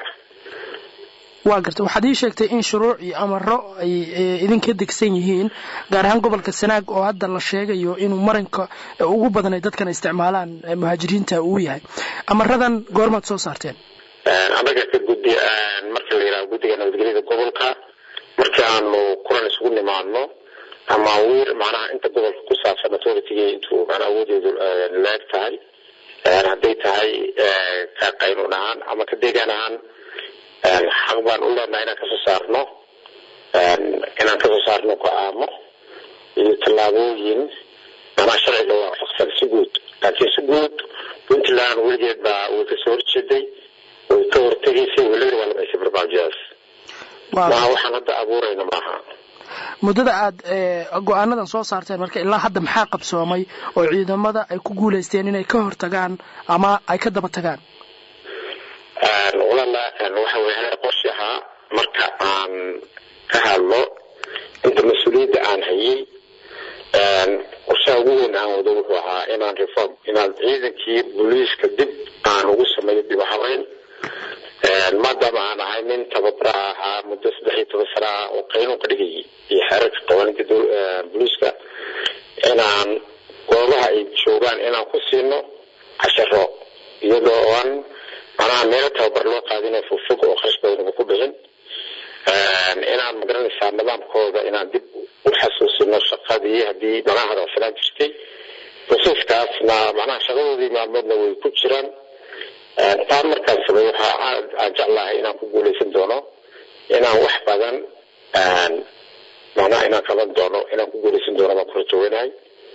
waa garta waxaad ii sheegtay in shuruuc iyo amaro ay idinka degsan yihiin gaar ahaan gobolka sanaag oo hadda la sheegayo inuu maranka ugu badan ay dadkan isticmaalaan muhaajiriinta uu yahay amaradan goormaad soo saarteen anaga ka guddi marka la yidhaha guddiga nabadgelyada gobolka markii aanu kulan isugu nimaadno ama wiir macnaha inta gobolka ku saabsan authority intuu macnaha awoodeedu leeg tahay hadday tahay ka qaynuun ahaan ama ka deegaan ahaan xaq baan u leenahay inaan kasoo saarno inaan kasoo saarno go-aamo iyo tallaabooyin macnaha sharciga waafaqsan si guud laakiin si guud puntland weligeed baa way kasoo horjeeday way ka hortegaysay welina waa lamaysay barnaamijyadaas maaha waxaan hadda abuurayna maaha muddada aad go-aanadan soo saarteen marka ilaa hadda maxaa qabsoomay oo ciidamada ay ku guulaysteen inay ka hortagaan ama ay ka daba tagaan walala waxa weye hal qorshe ahaa marka aan ka hadlo inta mas-uuliyadda aan hayay qorshaha ugu weyn aan wado wuxuu ahaa inaan reform inaan ciidankii booliiska dib aan ugu sameeyo dib u habeyn maadaama aan ahay nin tababara ahaa muddo saddex iyo toban sana ah oo qaynuun ka dhigayay iyo xeerarka qawaaniinta booliiska inaan goobaha ay joogaan inaan ku siino casharo iyadoo aan macnaha meelo tababar loo qaadinay fogfog oo kharash badanba ku bixin inaan magaranaysaa nidaamkooda inaan dib u xasuusino shaqadii haddii macnaha hadalsanaan jirtay proseskaasna macnaha shaqadoodii maalmoodna way ku jiraan taa markaan sameey waxa aan jeclahay inaan ku guuleysan doono inaan wax badan macnaha inaan qaban doono inaan ku guuleysan doono baan ku rajaweynahay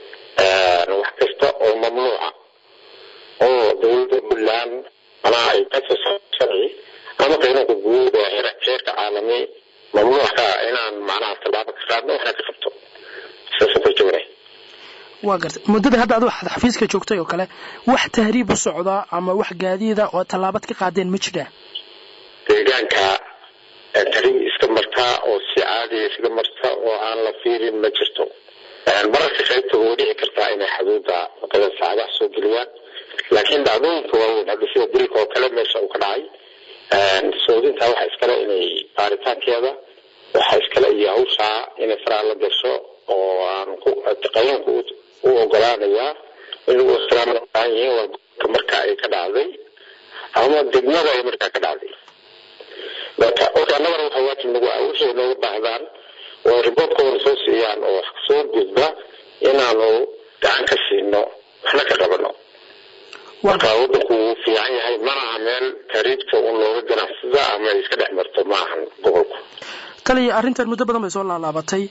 wax kasta oo mamnuuca oo dowladda puntland macnaha ay kasoo sharci ama qaynuunka guud ee heerka caalami mamnuucka inaan macnaha tallaabo ka qaadno waxna ka qabto sidaasaan ku rajaweynahay waa gartay muddada hadda ad waxaad xafiiska joogtay oo kale wax tahriib u socda ama wax gaadiida oo tallaabad ka qaadeen ma jiraan deegaanka tahriib iska martaa oo si caadiya iskaga marta oo aan la fiirin ma jirto mararka qaybta way dhici kartaa inay xuduudda wadada saacadaha soo geliyaan laakiin dhacdooyinka waaweyn hadda sida dilka oo kale meesha uu ka dhacay soodinta waxa iskale inay baaritaankeeda waxa iskale iyo hawshaa inay faraa la gasho oo aan qanuunka u ogolaanayaa in lagu ixtiraamna baahan yihiin waa gobolka marka ay ka dhacday ama degmada ay markaa ka dhacday marka marka annagana waxa waajib nagu ah wixii nooga baahdaan oo riboortkooda soo siiyaan oo soo gudba inaanu gacan ka siino waxna ka qabano marka wadanku wuu fiican yahay mana aha meel tariibta un looga ganacsada ama ay iska dhex marto ma ahan gobolku taliya arrintan muddo badan bay soo laalaabatay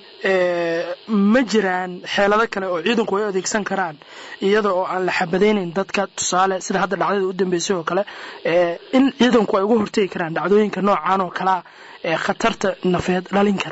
ma jiraan xeelado kale oo ciidanku ay adeegsan karaan iyada oo aan la xabadaynayn dadka tusaale sida hadda dhacdada u dambeysay oo kale in ciidanku ay uga hortegi karaan dhacdooyinka noocan oo kalea ee khatarta nafeed dhalin kara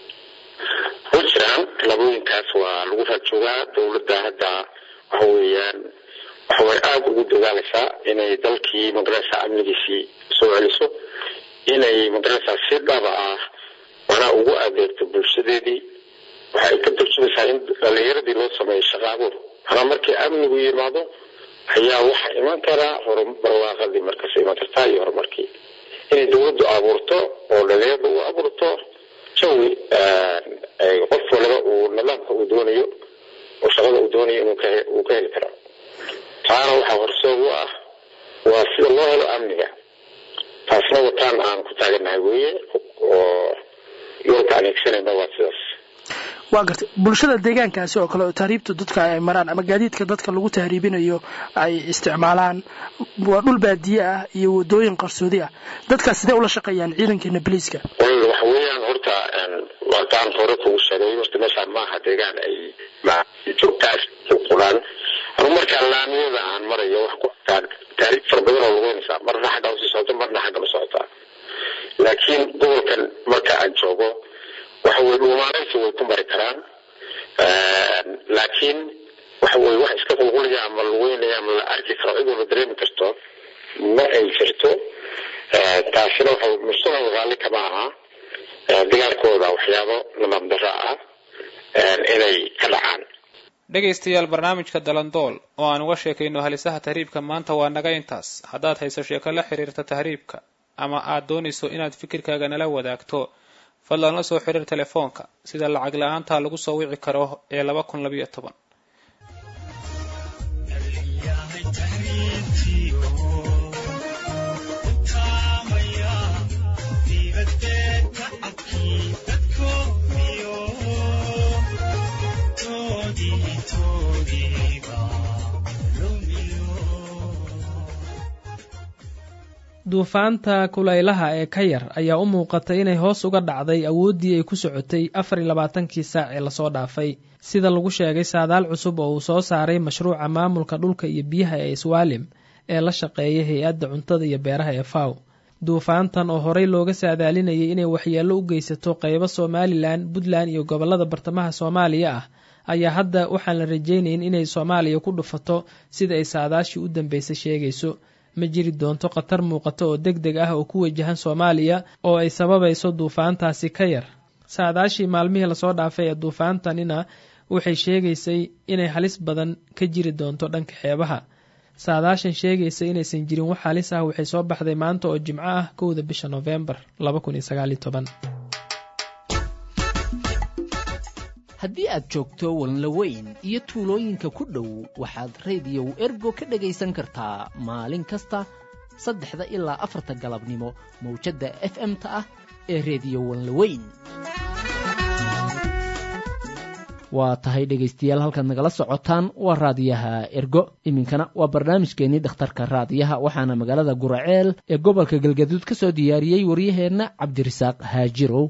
way jiraan labooyinkaas waa lagu raajoogaa dowladda hadda waxa weeyaan waxaway aada ugu dadaalaysaa inay dalkii magarasa amnigiisii soo celiso inay magarasa si dhaba ah manaa ugu adeegto bulshadeedii waxay ka turjumaysaa in dhalinyaradii loo sameeyo shaqaabuur manaa markii amnigu yimaado ayaa waxa iman karaa barwaaqadii markaas iman kartaa iyo horumarkii inay dowladdu abuurto oo dhalinyarada u abuurto jawi qof walaba uu nidaamka uu doonayo oo shaqada uu doonayo inuu ka heli karo taana waxaa horseed u ah waa sida loo helo amniga taasna wataan aan ku taaganahay weeye oo yoolka aan hegsanayna waa sidaas waa gartay bulshada deegaankaasi oo kale oo tahriibta dadka ay maraan ama gaadiidka dadka lagu tahriibinayo ay isticmaalaan waa dhul baadiye ah iyo wadooyin qarsoodi ah dadkaas sidee ula shaqeeyaan ciidankeena boliiska waxa weeyaan horta wataan hore kugu sheegay horta meeshaan maaha deegaan ay joogtaas qulaan anu marka marka laamiyada aan marayo wax ku taariikh fara badan oo lugeynaysaa marna xagga usii socota marna xagga la socotaa laakiin gobolkan marka aan joogo waxa weye dhuumaanaysi way ku mari karaan laakiin waxa weye wax iska qulqulaya ama lugeynaya ama la arki karo cid walba dareemi karto ma ay jirto taasina waxa mustaqbal raalli kama aha dagaalkooda waxyaabo nabad darro ah inay ka dhacaan dhegaystayaal barnaamijka dalandool oo aan uga sheekayno halisaha tahriibka maanta waa naga intaas haddaad hayso sheeko la xiriirta tahriibka ama aad doonayso inaad fikirkaaga nala wadaagto fadlan la soo xiriir telefoonka sida lacag la-aanta lagu soo wici karo ee laba kun labayo toban duufaanta kulaylaha ee ka yar ayaa u muuqatay inay hoos uga dhacday awooddii ay ku socotay afar iyo labaatankii saac ee lasoo dhaafay sida lagu sheegay saadaal cusub oo uu soo saaray mashruuca maamulka dhulka iyo biyaha ee iswaalim ee la shaqeeya hay-adda cuntada iyo beeraha ee faw duufaantan oo horey looga saadaalinayay inay waxyeello u geysato qeybo somalilan puntland iyo gobollada bartamaha soomaaliya ah ayaa hadda waxaan la rajaynayn inay soomaaliya ku dhufato sida ay saadaashii u dambeysay sheegayso ma jiri doonto khatar muuqato oo deg deg ah oo ku wajahan soomaaliya oo ay sababayso duufaantaasi ka yar saadaashii maalmihii lasoo dhaafay ee duufaantanina waxay sheegaysay inay halis badan ka jiri doonto dhanka xeebaha saadaashan sheegaysa inaysan jirin wax halis ah waxay soo baxday maanta oo jimco ah kowda bisha noofembar haddii aad joogto walnlaweyn iyo tuulooyinka ku dhow waxaad rediyow ergo ka dhegaysan kartaa maalin kasta saddexda ilaa afarta galabnimo mawjadda f m-ta ah ee rediyo walnlaweyn waa tahay dhegaystayaal halkaad nagala socotaan waa raadiyaha ergo iminkana waa barnaamijkeennii dhakhtarka raadiyaha waxaana magaalada guraceel ee gobolka galgaduud ka soo diyaariyey waryaheenna cabdirasaaq haajirow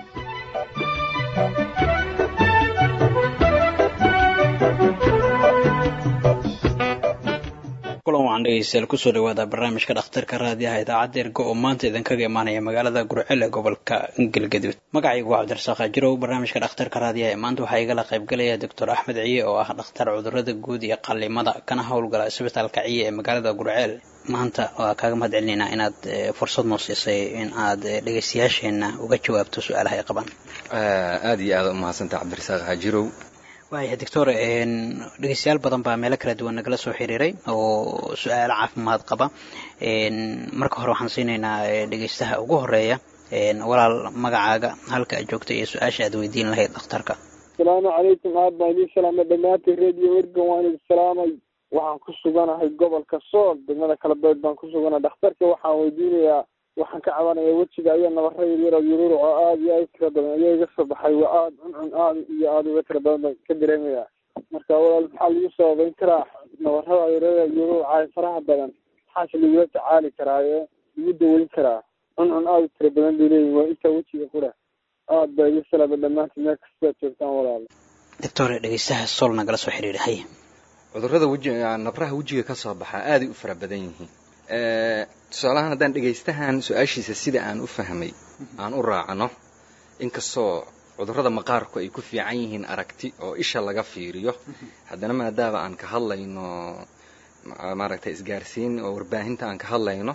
kulan waxaan dhegeystayaal kusoo dhawaada barnaamijka dhakhtarka raadiyaha idaacadda ergo oo maanta idinkaga imaanaya magaalada gurcel ee gobolka galgaduud magacaygu waa cabdirasaaq hajirow barnaamijka dhakhtarka raadiyaha ee maanta waxaa igala qaybgalaya doctor axmed ciye oo ah dhakhtar cudurada guud iyo qalimada kana howlgala isbitaalka ciye ee magaalada gurceel maanta waa kaaga mahad celinaynaa inaad fursad noo siisay in aad dhegeystayaasheena uga jawaabto su-aalaha ay qabaan aada iyo aada umahadsantaha cabdirasaaq hajirow waaya doctor dhegeystayaal badan baa meelo kala duwan nagala soo xiriiray oo su-aalo caafimaad qaba marka hore waxaan siinaynaa dhegeystaha ugu horeeya walaal magacaaga halka aad joogta iyo su-aasha aad weydiin lahayd dhakhtarka asalaamu calaykum aad baan idiin salaamay dhammaantiin radio ergan waan idin salaamay waxaan ku suganahay gobolka sool degmada kalabeed baan ku suganahay dhakhtarka waxaan weydiinayaa waxaan ka cabanaya wejiga ayaa nabara yaryar oo yururuc oo aada iyo aada u tira badan ayaa iga soo baxay waa aada cuncun aada iyo aada uga tira badan baan ka dareemaya marka walaal maxaa lagu sababayn karaa nabarada yaryada yururuca faraha badan maxaase lagula tacaali karaa ee lagu daweyn karaa cuncun aada u tira badan bay leeyihin waa intaa wejiga qura aada baa iga salaama dhammaantiin meel kastaad joogtaan walaal doctor dhegeystaha sool nagala soo xiriiray hay cudurrada weji nabraha wejiga ka soo baxaa aaday u fara badan yihiin tusaalahaan haddaan dhegaystahan su-aashiisa sida aan u fahmay aan u raacno inkastoo cudurrada maqaarku ay ku fiican yihiin aragti oo isha laga fiiriyo haddana maadaama aan ka hadlayno maaragtay isgaarsiin oo warbaahinta aan ka hadlayno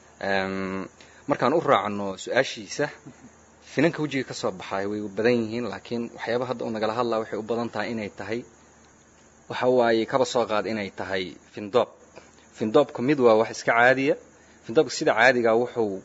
markaan u raacno su-aashiisa finanka wejiga ka soo baxaay way badan yihiin laakiin waxyaaba hadda uu nagala hadlaa waxay u badan tahay inay tahay waxa waaye kaba soo qaad inay tahay findoob findoobka mid waa wax iska caadiya findoobka sida caadigaa wuxuu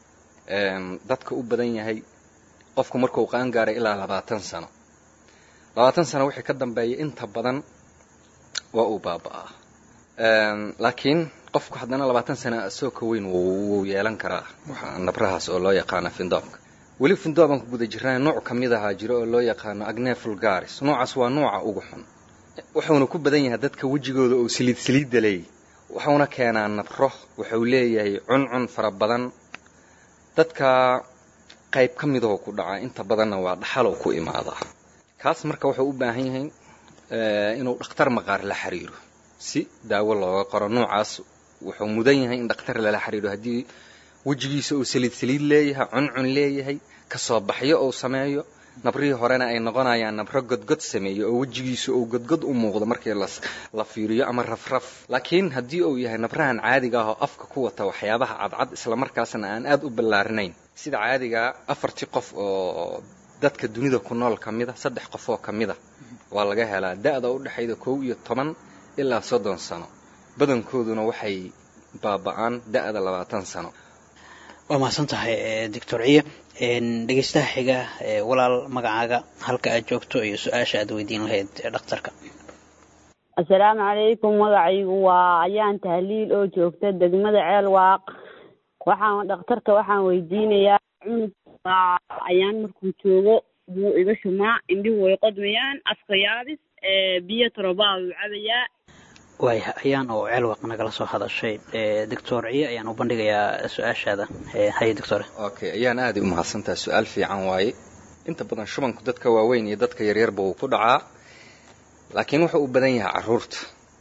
dadka u badan yahay qofku markuu qaan gaaray ilaa labaatan sano labaatan sano wixii ka dambeeya inta badan waa uu baaba'aa laakiin qofku haddana labaatan sana asoo ka weyn wuu yeelan karaa nabrahaas oo loo yaqaano findoobka weli findoobaan ku guda jirnaa nooc ka mid ahaa jiro oo loo yaqaano agne fulgaris noocaas waa nooca ugu xun wuxuuna ku badan yahay dadka wejigooda oo saliid saliidda leeyahy wuxuuna keenaa nabro wuxuu leeyahay cuncun fara badan dadka qayb ka midoo ku dhaca inta badanna waa dhaxaloo ku imaadaa kaas marka wuxuu u baahan yahay inuu dhakhtar maqaar la xiriiro si daawo looga qoro nuucaas wuxuu mudan yahay in dhakhtar lala xiriiro haddii wejigiisa uu saliid saliid leeyahay cuncun leeyahay kasoo baxyo uu sameeyo nabrihii horena ay noqonayaan nabro godgod sameeyo oo wejigiisa uu godgod u muuqdo markii la fiiriyo ama rafraf laakiin haddii uu yahay nabrahan caadiga ah oo afka ku wata waxyaabaha cadcad islamarkaasna aan aad u ballaarinayn sida caadigaa afartii qof oo dadka dunida ku nool ka mida saddex qof oo ka mida waa laga helaa da'da u dhexayda kow iyo toban ilaa soddon sano badankooduna waxay baaba'aan da'da labaatan sano waa mahadsan tahay doctor ciye dhegeystaha xiga walaal magacaaga halka aad joogto iyo su-aasha aad weydiin lahayd dhakhtarka assalaamu calaykum magacaygu waa ayaan tahliil oo joogta degmada ceel waaq waxaan dhakhtarka waxaan weydiinayaa cunug ayaan markuu joogo wuu iga shumaa indhihu way qodmayaan afka yaabis biyo tarobaa wuu cabayaa waaya ayaan oo ceelwaq nagala soo hadashay doctor ciye ayaan u bandhigayaa su-aashaada haye doctor okay ayaan aaday u mahadsantaha su-aal fiican waaye inta badan shubanku dadka waaweyn iyo dadka yaryarba wuu ku dhacaa laakiin wuxuu u badan yahay caruurta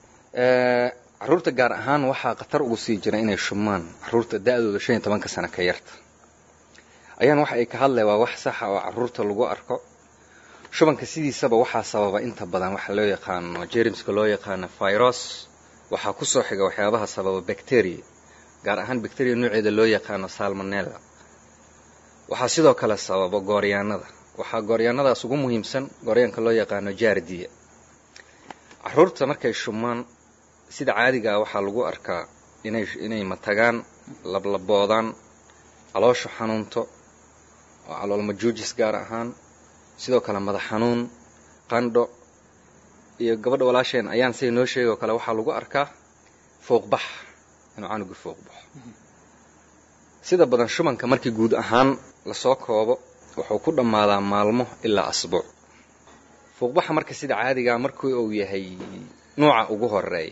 caruurta gaar ahaan waxaa khatar ugu sii jira inay shumaan caruurta da-dooda shan iyo tobanka sano ka yarta ayaan waxa ay ka hadlay waa wax saxa oo caruurta lagu arko shubanka sidiisaba waxaa sababa inta badan waxa loo yaqaano jermska loo yaqaano virus waxaa kusoo xiga waxyaabaha sababa bacteria gaar ahaan bacteria nooceeda loo yaqaano salmonella waxaa sidoo kale sababa gooryaanada waxaa gooryaanadaas ugu muhiimsan gooryaanka loo yaqaano jaardiya caruurta markay shumaan sida caadigaa waxaa lagu arkaa inay inay matagaan lablaboodaan caloosha xanuunto oo caloolmajuujis gaar ahaan sidoo kale madax xanuun qandho iyo gabadha walaasheen ayaan say noo sheegay oo kale waxaa lagu arkaa fouqbax inuu canugu fouqbaxo sida badan shubanka markii guud ahaan lasoo koobo wuxuu ku dhammaadaa maalmo ilaa asbuuc fouqbaxa marka sida caadigaa markii uu yahay nuuca ugu horeeya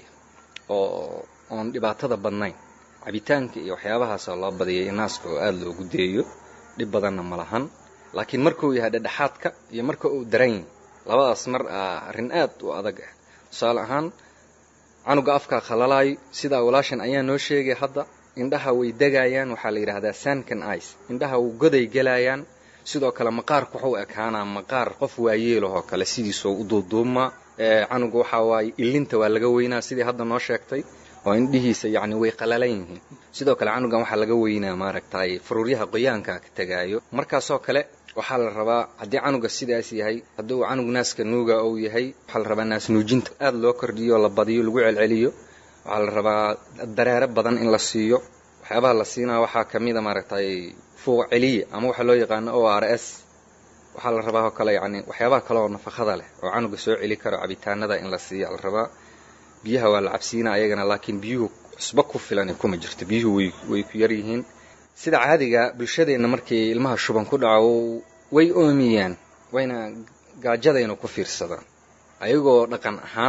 oo oon dhibaatada badnayn cabitaanka iyo waxyaabahaasoo loo badiyay naaska oo aada loogu deeyo dhib badanna ma lahan laakiin markuu yahay dhedhexaadka iyo marka uu daran labadaas mar ah arrin aad u adag ah tusaale ahaan canuga afkaa khalalaayo sidaa walaashan ayaa noo sheegay hadda indhaha way degayaan waxaa la yidhaahdaa sankan ice indhaha uu goday gelayaan sidoo kale maqaarku wuxuu ekaanaa maqaar qof waayeelahoo kale sidiisoo u duuduumaa canuga waxaa waaye ilinta waa laga weynaa sidii hadda noo sheegtay oo indhihiisa yacni way qalalan yihiin sidoo kale canugan waxaa laga weynaa maaragtay faruuryaha qoyaanka ka tegaayo markaasoo kale waxaa la rabaa haddii canuga sidaas yahay haddii uu canug naaska nuuga uu yahay waxaa la rabaa naas nuujinta aada loo kordhiyo la badiyo lagu celceliyo waxaa la rabaa dareere badan in la siiyo waxyaabaha la siinaa waxaa ka mida maaragtay fuuq celiya ama waxaa loo yaqaano o r s waxaa la rabaa oo kale yacni waxyaabaha kale oo nafaqada leh oo canuga soo celi karo cabitaanada in la siiya la rabaa biyaha waa la cabsiinaa ayagana laakiin biyuhu cusbo ku filan kuma jirto biyuhu way way ku yar yihiin sida caadiga bulshadeenna markii ilmaha shuban ku dhaco way oomiyaan wayna gaajadayna ku fiirsadaan ayagoo dhaqan ahaan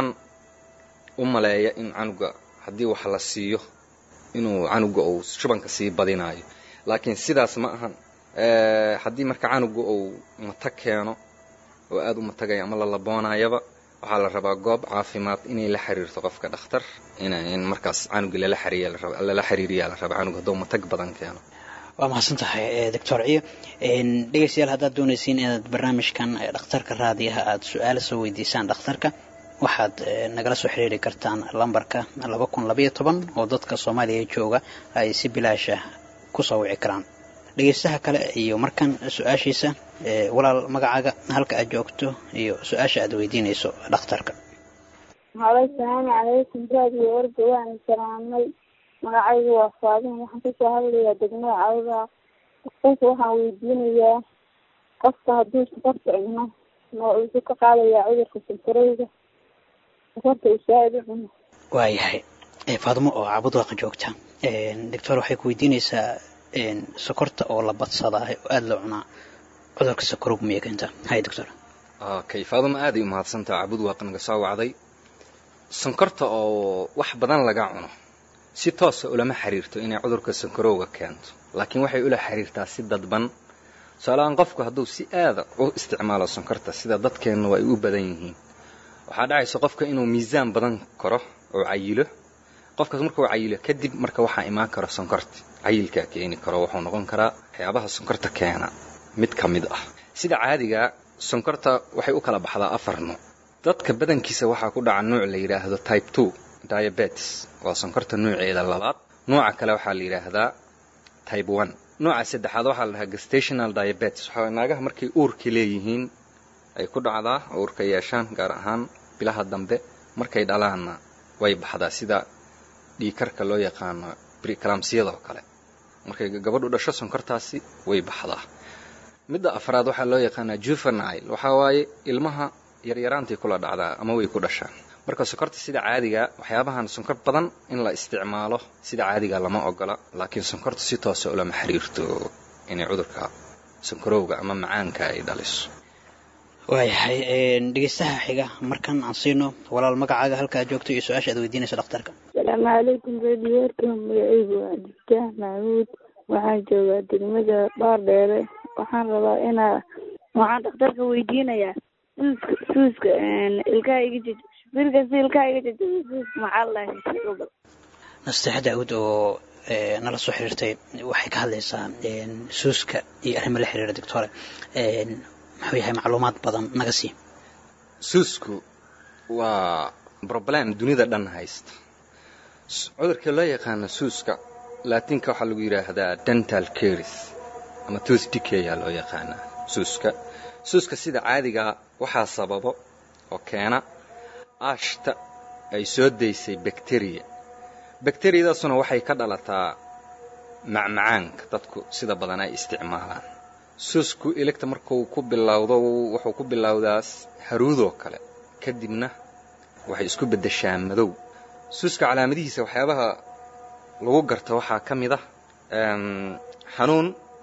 u maleeya in canuga haddii wax la siiyo inuu canuga uu shubanka sii badinaayo laakiin sidaas ma ahan haddii marka canuga uu matag keeno oo aada u matagaya ama la laboonayaba waxaa la rabaa goob caafimaad inay la xiriirto qofka dhakhtar in markaas canuga lala xiriirlala xiriiriyaa la rabaa canuga hadduu matag badan keeno waa mahadsan tahay doctor ciyo dhegeystayaal haddaad doonaysiin inaad barnaamijkan dhakhtarka raadiyaha aada su-aala soo weydiisaan dhakhtarka waxaad nagala soo xiriiri kartaan lambarka laba kun labaiyo toban oo dadka soomaaliya jooga ay si bilaasha kusoo wici karaan dhegeystaha kale iyo markan su-aashiisa walaal magacaaga halka aad joogto iyo su-aasha aad weydiinayso dhakhtarka halo asalaamu calaykum raadiyo orga waan salaamay magacaygu waa faadin waxaan kasoo hadlayaa degmada cawda dhakhtarka waxaan weydiinayaa qofka hadduu sokorta cuno ma wuxuu ka qaadayaa cudurka sankarowga sokorta uu saa-id u cuno waayahay faadimo oo cabudwaqa joogta doctor waxay ku weydiinaysaa sokorta oo la badsadaa oo aada loo cunaa cudurka sakarowga miyay keentaa hay doctor okay faadimo aaday u mahadsantaha cabudwaaq naga soo wacday sonkorta oo wax badan laga cuno si toosa ulama xiriirto inay cudurka sankarowga keento laakiin waxay ula xiriirtaa si dadban tusaaleaan qofku hadduu si aada u isticmaalo sonkorta sida dadkeennu ay u badan yihiin waxaa dhacaysa qofka inuu miisaan badan karo oo cayilo qofkaas markuu cayilo kadib marka waxaa imaan kara sonkorta cayilkaa keeni karo wuxuu noqon karaa waxyaabaha sonkorta keena mid ka mid ah sida caadiga sonkorta waxay u kala baxdaa afar nuuc dadka badankiisa waxaa ku dhaca nuuc la yidhaahdo type two diabetes waa sonkorta nuuceeda labaad nuuca kale waxaa la yidhaahdaa type one nuuca saddexaad waxaa la dhahaa gestational diabetes waxaa naagaha markay uurka leeyihiin ay ku dhacdaa uurka yeeshaan gaar ahaan bilaha dambe markay dhalaanna way baxdaa sida dhiikarka loo yaqaano briclamsiyada oo kale markay gabadhu dhasho sonkortaasi way baxdaa midda afraad waxaa loo yaqaanaa juvenile waxaa waaye ilmaha yaryaraantay kula dhacdaa ama way ku dhashaan marka sonkorta sida caadiga waxyaabahan sonkor badan in la isticmaalo sida caadiga lama ogola laakiin sonkorta si toosa ulama xiriirto inay cudurka sonkorowga ama macaanka ay dhaliso waayahay dhegeystaha xiga markan aan siino walaal magacaaga halkaa joogto iyo su-aasha aad weydiinayso dhakhtarka asalaamu calaykum rediyoorka magacaygu waa abdiftaax maxamuud waxaan joogaa degmada baardheere waxaan rabaa inaa waxaan dhakhtarka weydiinayaa suuska suuska ilkaha iga jaj birkasi ilkaha iga jajaba suuska maxaa lahay nasteexa daawud oo nala soo xiriirtay waxay ka hadlaysaa suuska iyo arrimo la xiriira doctore muxuu yahay macluumaad badan naga sii suusku waa problem dunida dhan haysta cudurka loo yaqaano suuska laatinka waxaa lagu yidhaahdaa dental caris ama tooth decay aa loo yaqaanaa suuska suuska sida caadigaa waxaa sababo oo keena aashta ay soo daysay bakteriya bakteriyadaasuna waxay ka dhalataa macmacaanka dadku sida badan ay isticmaalaan suusku ilegta markuu ku bilowdo wuxuu ku bilowdaas haruudoo kale kadibna waxay isku beddeshaa madow suuska calaamadihiisa waxyaabaha lagu garta waxaa ka mid ah xanuun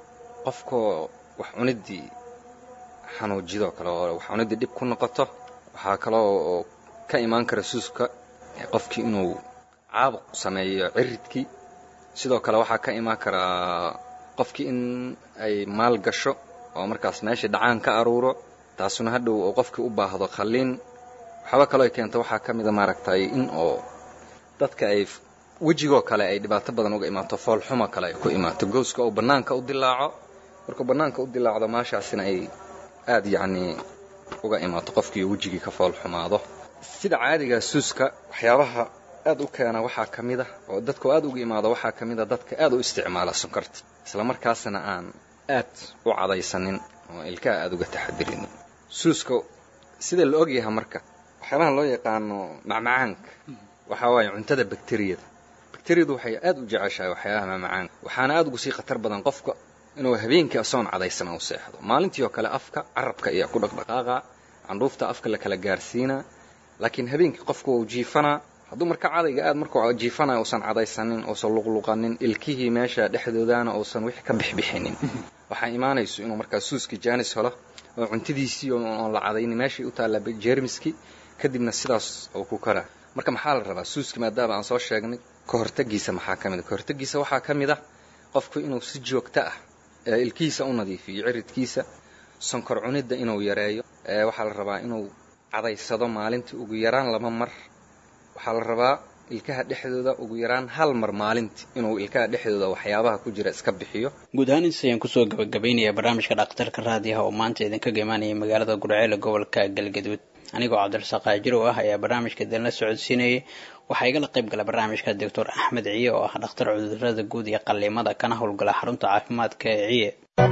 qofkoo wax cuniddii xanuujidoo kale oo wax cuniddii dhib ku noqoto waxaa kaloo ka imaan kara suuska qofkii inuu caabuq sameeyo ciridkii sidoo kale waxaa ka imaan karaa qofkii in ay maal gasho oo markaas meeshii dhacaan ka aruuro taasuna hadhow oo qofkii u baahdo khalliin waxaaba kaloo ay keento waxaa ka mida maaragtay in oo dadka ay wejigoo kale ay dhibaato badan uga imaato foolxumo kale ay ku imaato gooska oo bannaanka u dilaaco markuu bannaanka u dilaacdo maashaasina ay aad yacnii uga imaato qofkii wejigii ka foolxumaado sida caadiga suuska waxyaabaha aad u keena waxaa ka mid a oo dadku aad uga imaado waxaa ka mid a dadka aad u isticmaala sonkorta isla markaasna aan aad u cadaysanin oo ilkaha aad uga taxadirinin suuska sida la ogyahay marka waxyaabaha loo yaqaano macmacaanka waxaa waaye cuntada bakteriyada bakteriyadu waxay aad u jeceshahay waxyaabaha macmacaanka waxaana aad ugu sii khatar badan qofka inuu habeenkii asoon cadaysan u seexdo maalintii oo kale afka carabka ayaa ku dhaqdhaqaaqa candhuufta afka la kala gaarsiinaa laakiin habeenkii qofku wuu jiifanaa hadduu marka cadayga aad markuu jiifanayo uusan cadaysanin uusan luqluqanin ilkihii meesha dhexdoodana uusan wixii ka bixbixinin waxaa imaanayso inuu markaa suuskii jaanis helo oo cuntadiisii oon la cadaynin meeshii u taalla jeermiskii kadibna sidaas uu ku karaa marka maxaa la rabaa suuski maadaama aan soo sheegnay ka hortagiisa maxaa ka mid a ka hortagiisa waxaa ka mid ah qofku inuu si joogto ah ilkihiisa u nadiifiyo ciridkiisa sonkor cunidda inuu yareeyo waxaa la rabaa inuu cadaysado maalintii ugu yaraan laba mar waxaa la rabaa ilkaha dhexdooda ugu yaraan hal mar maalintii inuu ilkaha dhexdooda waxyaabaha ku jira iska bixiyo guud ahaan intaas ayaan kusoo gabagabaynayaa barnaamijka dhakhtarka raadiyaha oo maanta idinkaga imaanaya magaalada gurceele gobolka galgaduud anigoo cabdirasaaq aajirow ah ayaa barnaamijka idinla socodsiinayay waxaa igala qayb gala barnaamijka doctor axmed ciye oo ah dhakhtar cudurada guud iyo qalliimada kana howlgala xarunta caafimaadka ee ciye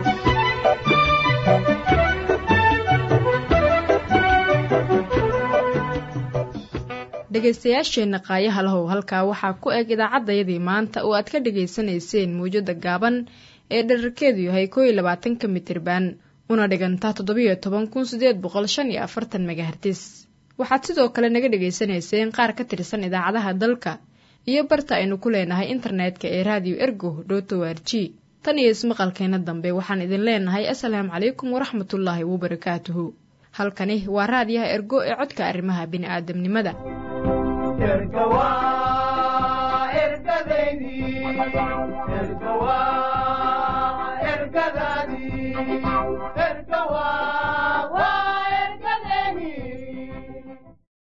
dhegaystayaasheenna qaayaha lahow halkaa waxaa ku eg idaacaddayadii maanta oo aad ka dhegaysanayseen mawjada gaaban ee dherarkeedu yahay koo iyo labaatanka mitriban una dhigantaa toddobiyo toban kun sideed boqol shan iyo afartan megahertis waxaad sidoo kale naga dhegaysanayseen qaar ka tirsan idaacadaha dalka iyo barta aynu ku leenahay internetka ee raadiyo ergo dhoto r g tan iyo ismaqalkeena dambe waxaan idin leenahay asalaamu calaykum waraxmatullaahi wabarakaatuhu halkani waa raadiyaha ergo ee codka arrimaha bini'aadamnimada erga waa ergadeydii erga waa